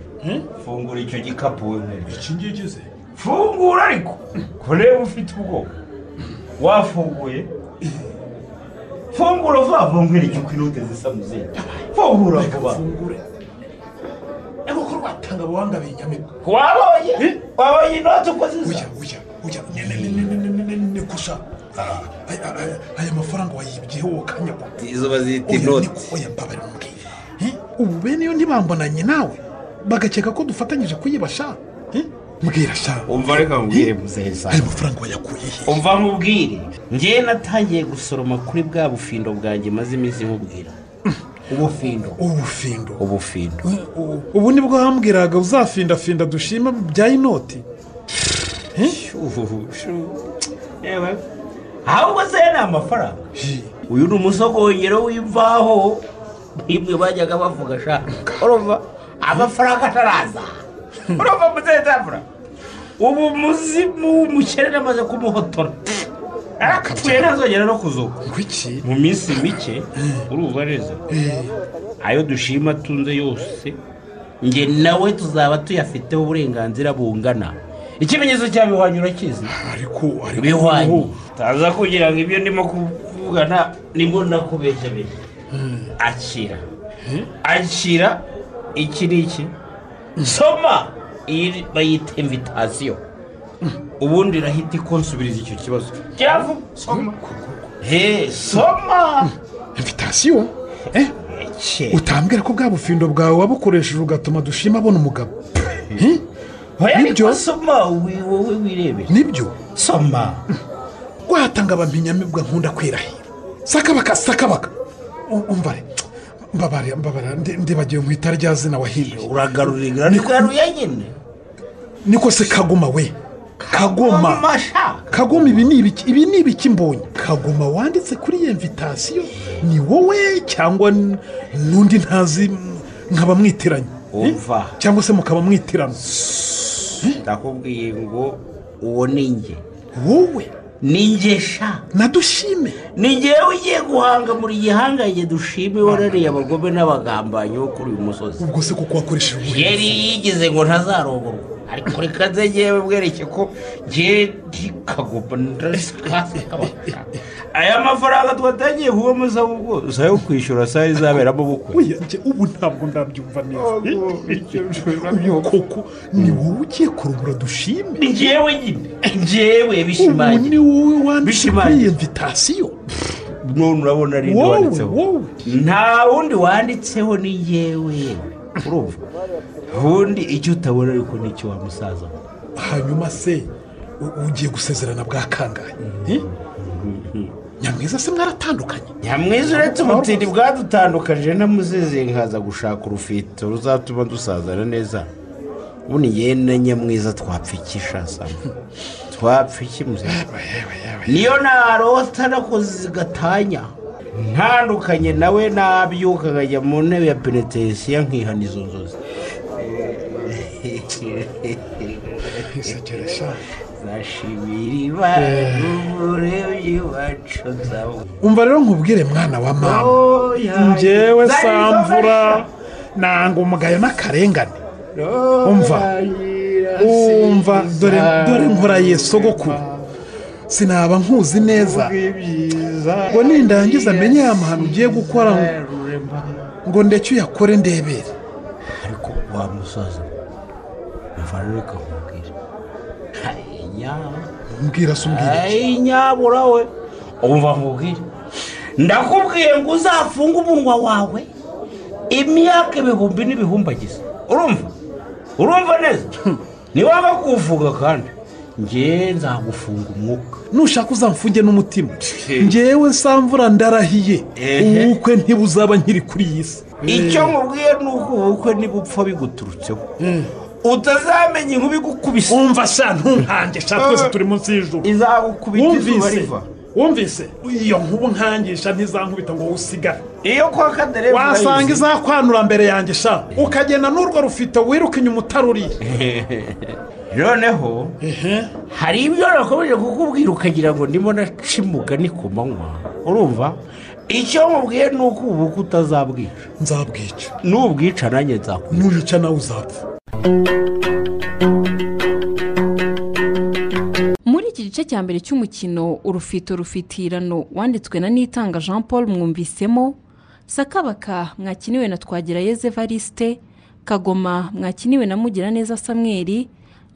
fungura icyo gikapu wowe iki ngiki se fungura ariko kureba ufite ubwoba wafunguye fungura vuba vuba nkwereke uko inote zisa mu zindi fungura vuba ego ko rwatanga abawanga binyamirwa wabonye wabonye inoti uko zisa ni gusa aya mafaranga wayibyeho ukanyagwa izo bazita inoti ubu bene yo ntibambonanye nawe bagakeka ko dufatanyije kuyibasha mbwira sha umva reka nkubwire muzehe zawe ayo mafaranga wayakuye umva nkubwire ngewe natangiye gusoroma kuri bwa bufindo bwanjhe maze iminsi nkubwira ubufindo ubufindo ubufindo ubu nibwo wambwiraga uzafindafinda dushima bya inoti yewe ahubwo se ni amafaranga uyu ni umusogongero w'imvaho nk'ibyo bajyaga bavuga sha urumva amafaranga ataraza urumva muzehe zafura ubu muzimu w'umukene amaze kumuhotora arapfuye ntazongera no kuzuka mu minsi mike urumva neza ayo dushima atunze yose njye nawe tuzaba tuyafiteho uburenganzira bungana ikimenyetso cya bihwanye urakizi ariko bihwanye taza kugira ngo ibyo ndimo kuvugana nibwo nakubeshyabeshya akira akira iki ni iki soma iyi bayita invitasiyo ubundi irahita ikonsubiriza icyo kibazo cyavu soma he soma invitasiyo utambwira ko bwa bufindo bwawe wabukoresheje ugatuma dushima abona umugabo nibyo soma wowe wirebera nibyo soma rwatanga abampinyamibwa nkunda kwirahira sakabaka sakabaka U- umva re mbabarira mbabarira ndi- ndibagiwe mu itara rya zina wahinduye uragarurira niko yaruye nyine niko se kagoma we kagoma kagoma ibi ni ibiki ibi ni ibiki mbonye kagoma wanditse kuri iyo mvitasiyo ni wowe cyangwa n- n'undi ntazi m- nkaba mwitiranye Eh? Umva. cyangwa se mukaba mwitirana ndakubwiye ngo uwo ni njye wowe ni njye sha nadushime ni njyewe ugiye guhanga muri gihangage dushime warariye abagome n'abagambanyi bo kuri uyu musozi ubwo se kuko wakoresheje ubuhe yari yigize ngo ntazarongorwa ariko reka nze ngewe bwereke ko ngewe kagomba aya mafaranga twatangiye kubamo za ubwo zayo kwishyura saa izaberamo ubukwe Oya, njye ubu ntabwo ndabyumva neza uyu koko ni wowe ugiye kurubura dushime ni njyewe nyine njyewe ubu ni wowe wanditse kuri iyo mvitasiyo none urabona ari Wowe, wanditseho nta wundi wanditseho ni yewe urumva ubundi icyo utabona ariko ni icyo wa musaza we. hanyuma se u- ugiye gusezerana bwa kangahe Eh? nyamwiza se mwaratandukanye nyamwiza uretse ubutindi bwadutandukanyije namuzizi nkaza gushaka urufito ruzatuma dusazana neza ubundi yewe na nyamwiza twapfa iki sha Samba? twapfa iki musaza niyo narota nakoze gatanya ntandukanye nawe nabyuka nkajya mu ntebe ya penetesiya nkihana izo nzozi zashibiriba umurebyi wacu nzawe umva rero nkubwire mwana wa mama Oya. njyewe Zari samvura zofasha. nanga umugayo n'akarengane umva umva dore dore nkora yesogokuru sinaba nkuzi neza ngo nindangiza amenye ya mahano ugiye gukora ngo ndeke uyakore ndebere wa musaza umva rero reka nkubwire Hai, nyaba. mbwira se umbwire Hai, nyabura we umva nkubwire ndakubwiye ngo uzafunge umunwa wawe imyaka ibihumbi n'ibihumbagiza urumva urumva neza niwanga kuwuvuga kandi njye nzagufunga umwuka nushaka uzamfunge n'umutima ngewe samvura ndarahiye Ehe. ubukwe ntibuzaba nkiri kuri iyi si icyo nkubwiye ni uko ubukwe nibupfa biguturutseho utazamenya inkuba igukubise umva sha ntunkange sha twese turi munsi y'ijuru izagukubita izuba wumvise riva wumvise iyo nkubu nkangisha ntizankubita ngo usigare iyo kwa kadereva wasanga urayizi. izakwanura mbere yanjye sha ukagenda n'urwo rufito wiruka inyuma utaruriye noneho hari ibyo nakomeje kukubwira ukagira ngo ndimo naca imugani ku manywa urumva icyo mubwiye ni uko ubukwe utazabwica nzabwica n'ubwica nanjye nzakwica nuyica nawe uzapfa muri iki gice cya mbere cy'umukino urufito rufitirano wanditswe na nitanga jean paul mwumvisemo sakabaka mwakiniwe na twagirayezu evariste kagoma mwakiniwe na mugiraneza samweri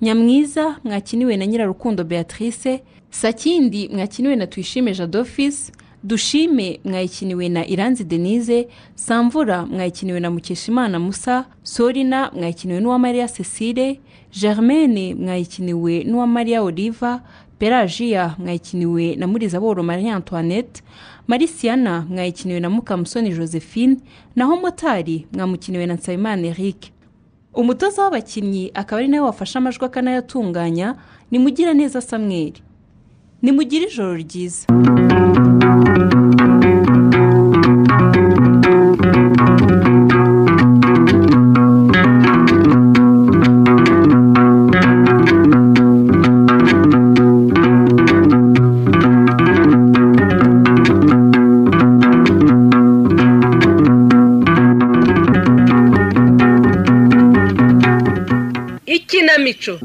nyamwiza mwakiniwe na nyirarukundo beatrice sakindi mwakiniwe na tuyishime jadofisi dushime mwayikiniwe na iranzi denise samvura mwayikiniwe na mukeshimana musa sorina mwayikiniwe n'uwamariya cecile germaine mwayikiniwe n'uwamariya oliva pelagia mwayikiniwe na murizaboro marie antoinette marisiana mwayikiniwe na mukamusoni josephine naho motari mwamukiniwe na nsabimana eric umutoza w'abakinnyi akaba ari nawe wafashe amajwi akanayatunganya ni mugiraneza samweri ni mugire ijoro ryiza ikinamico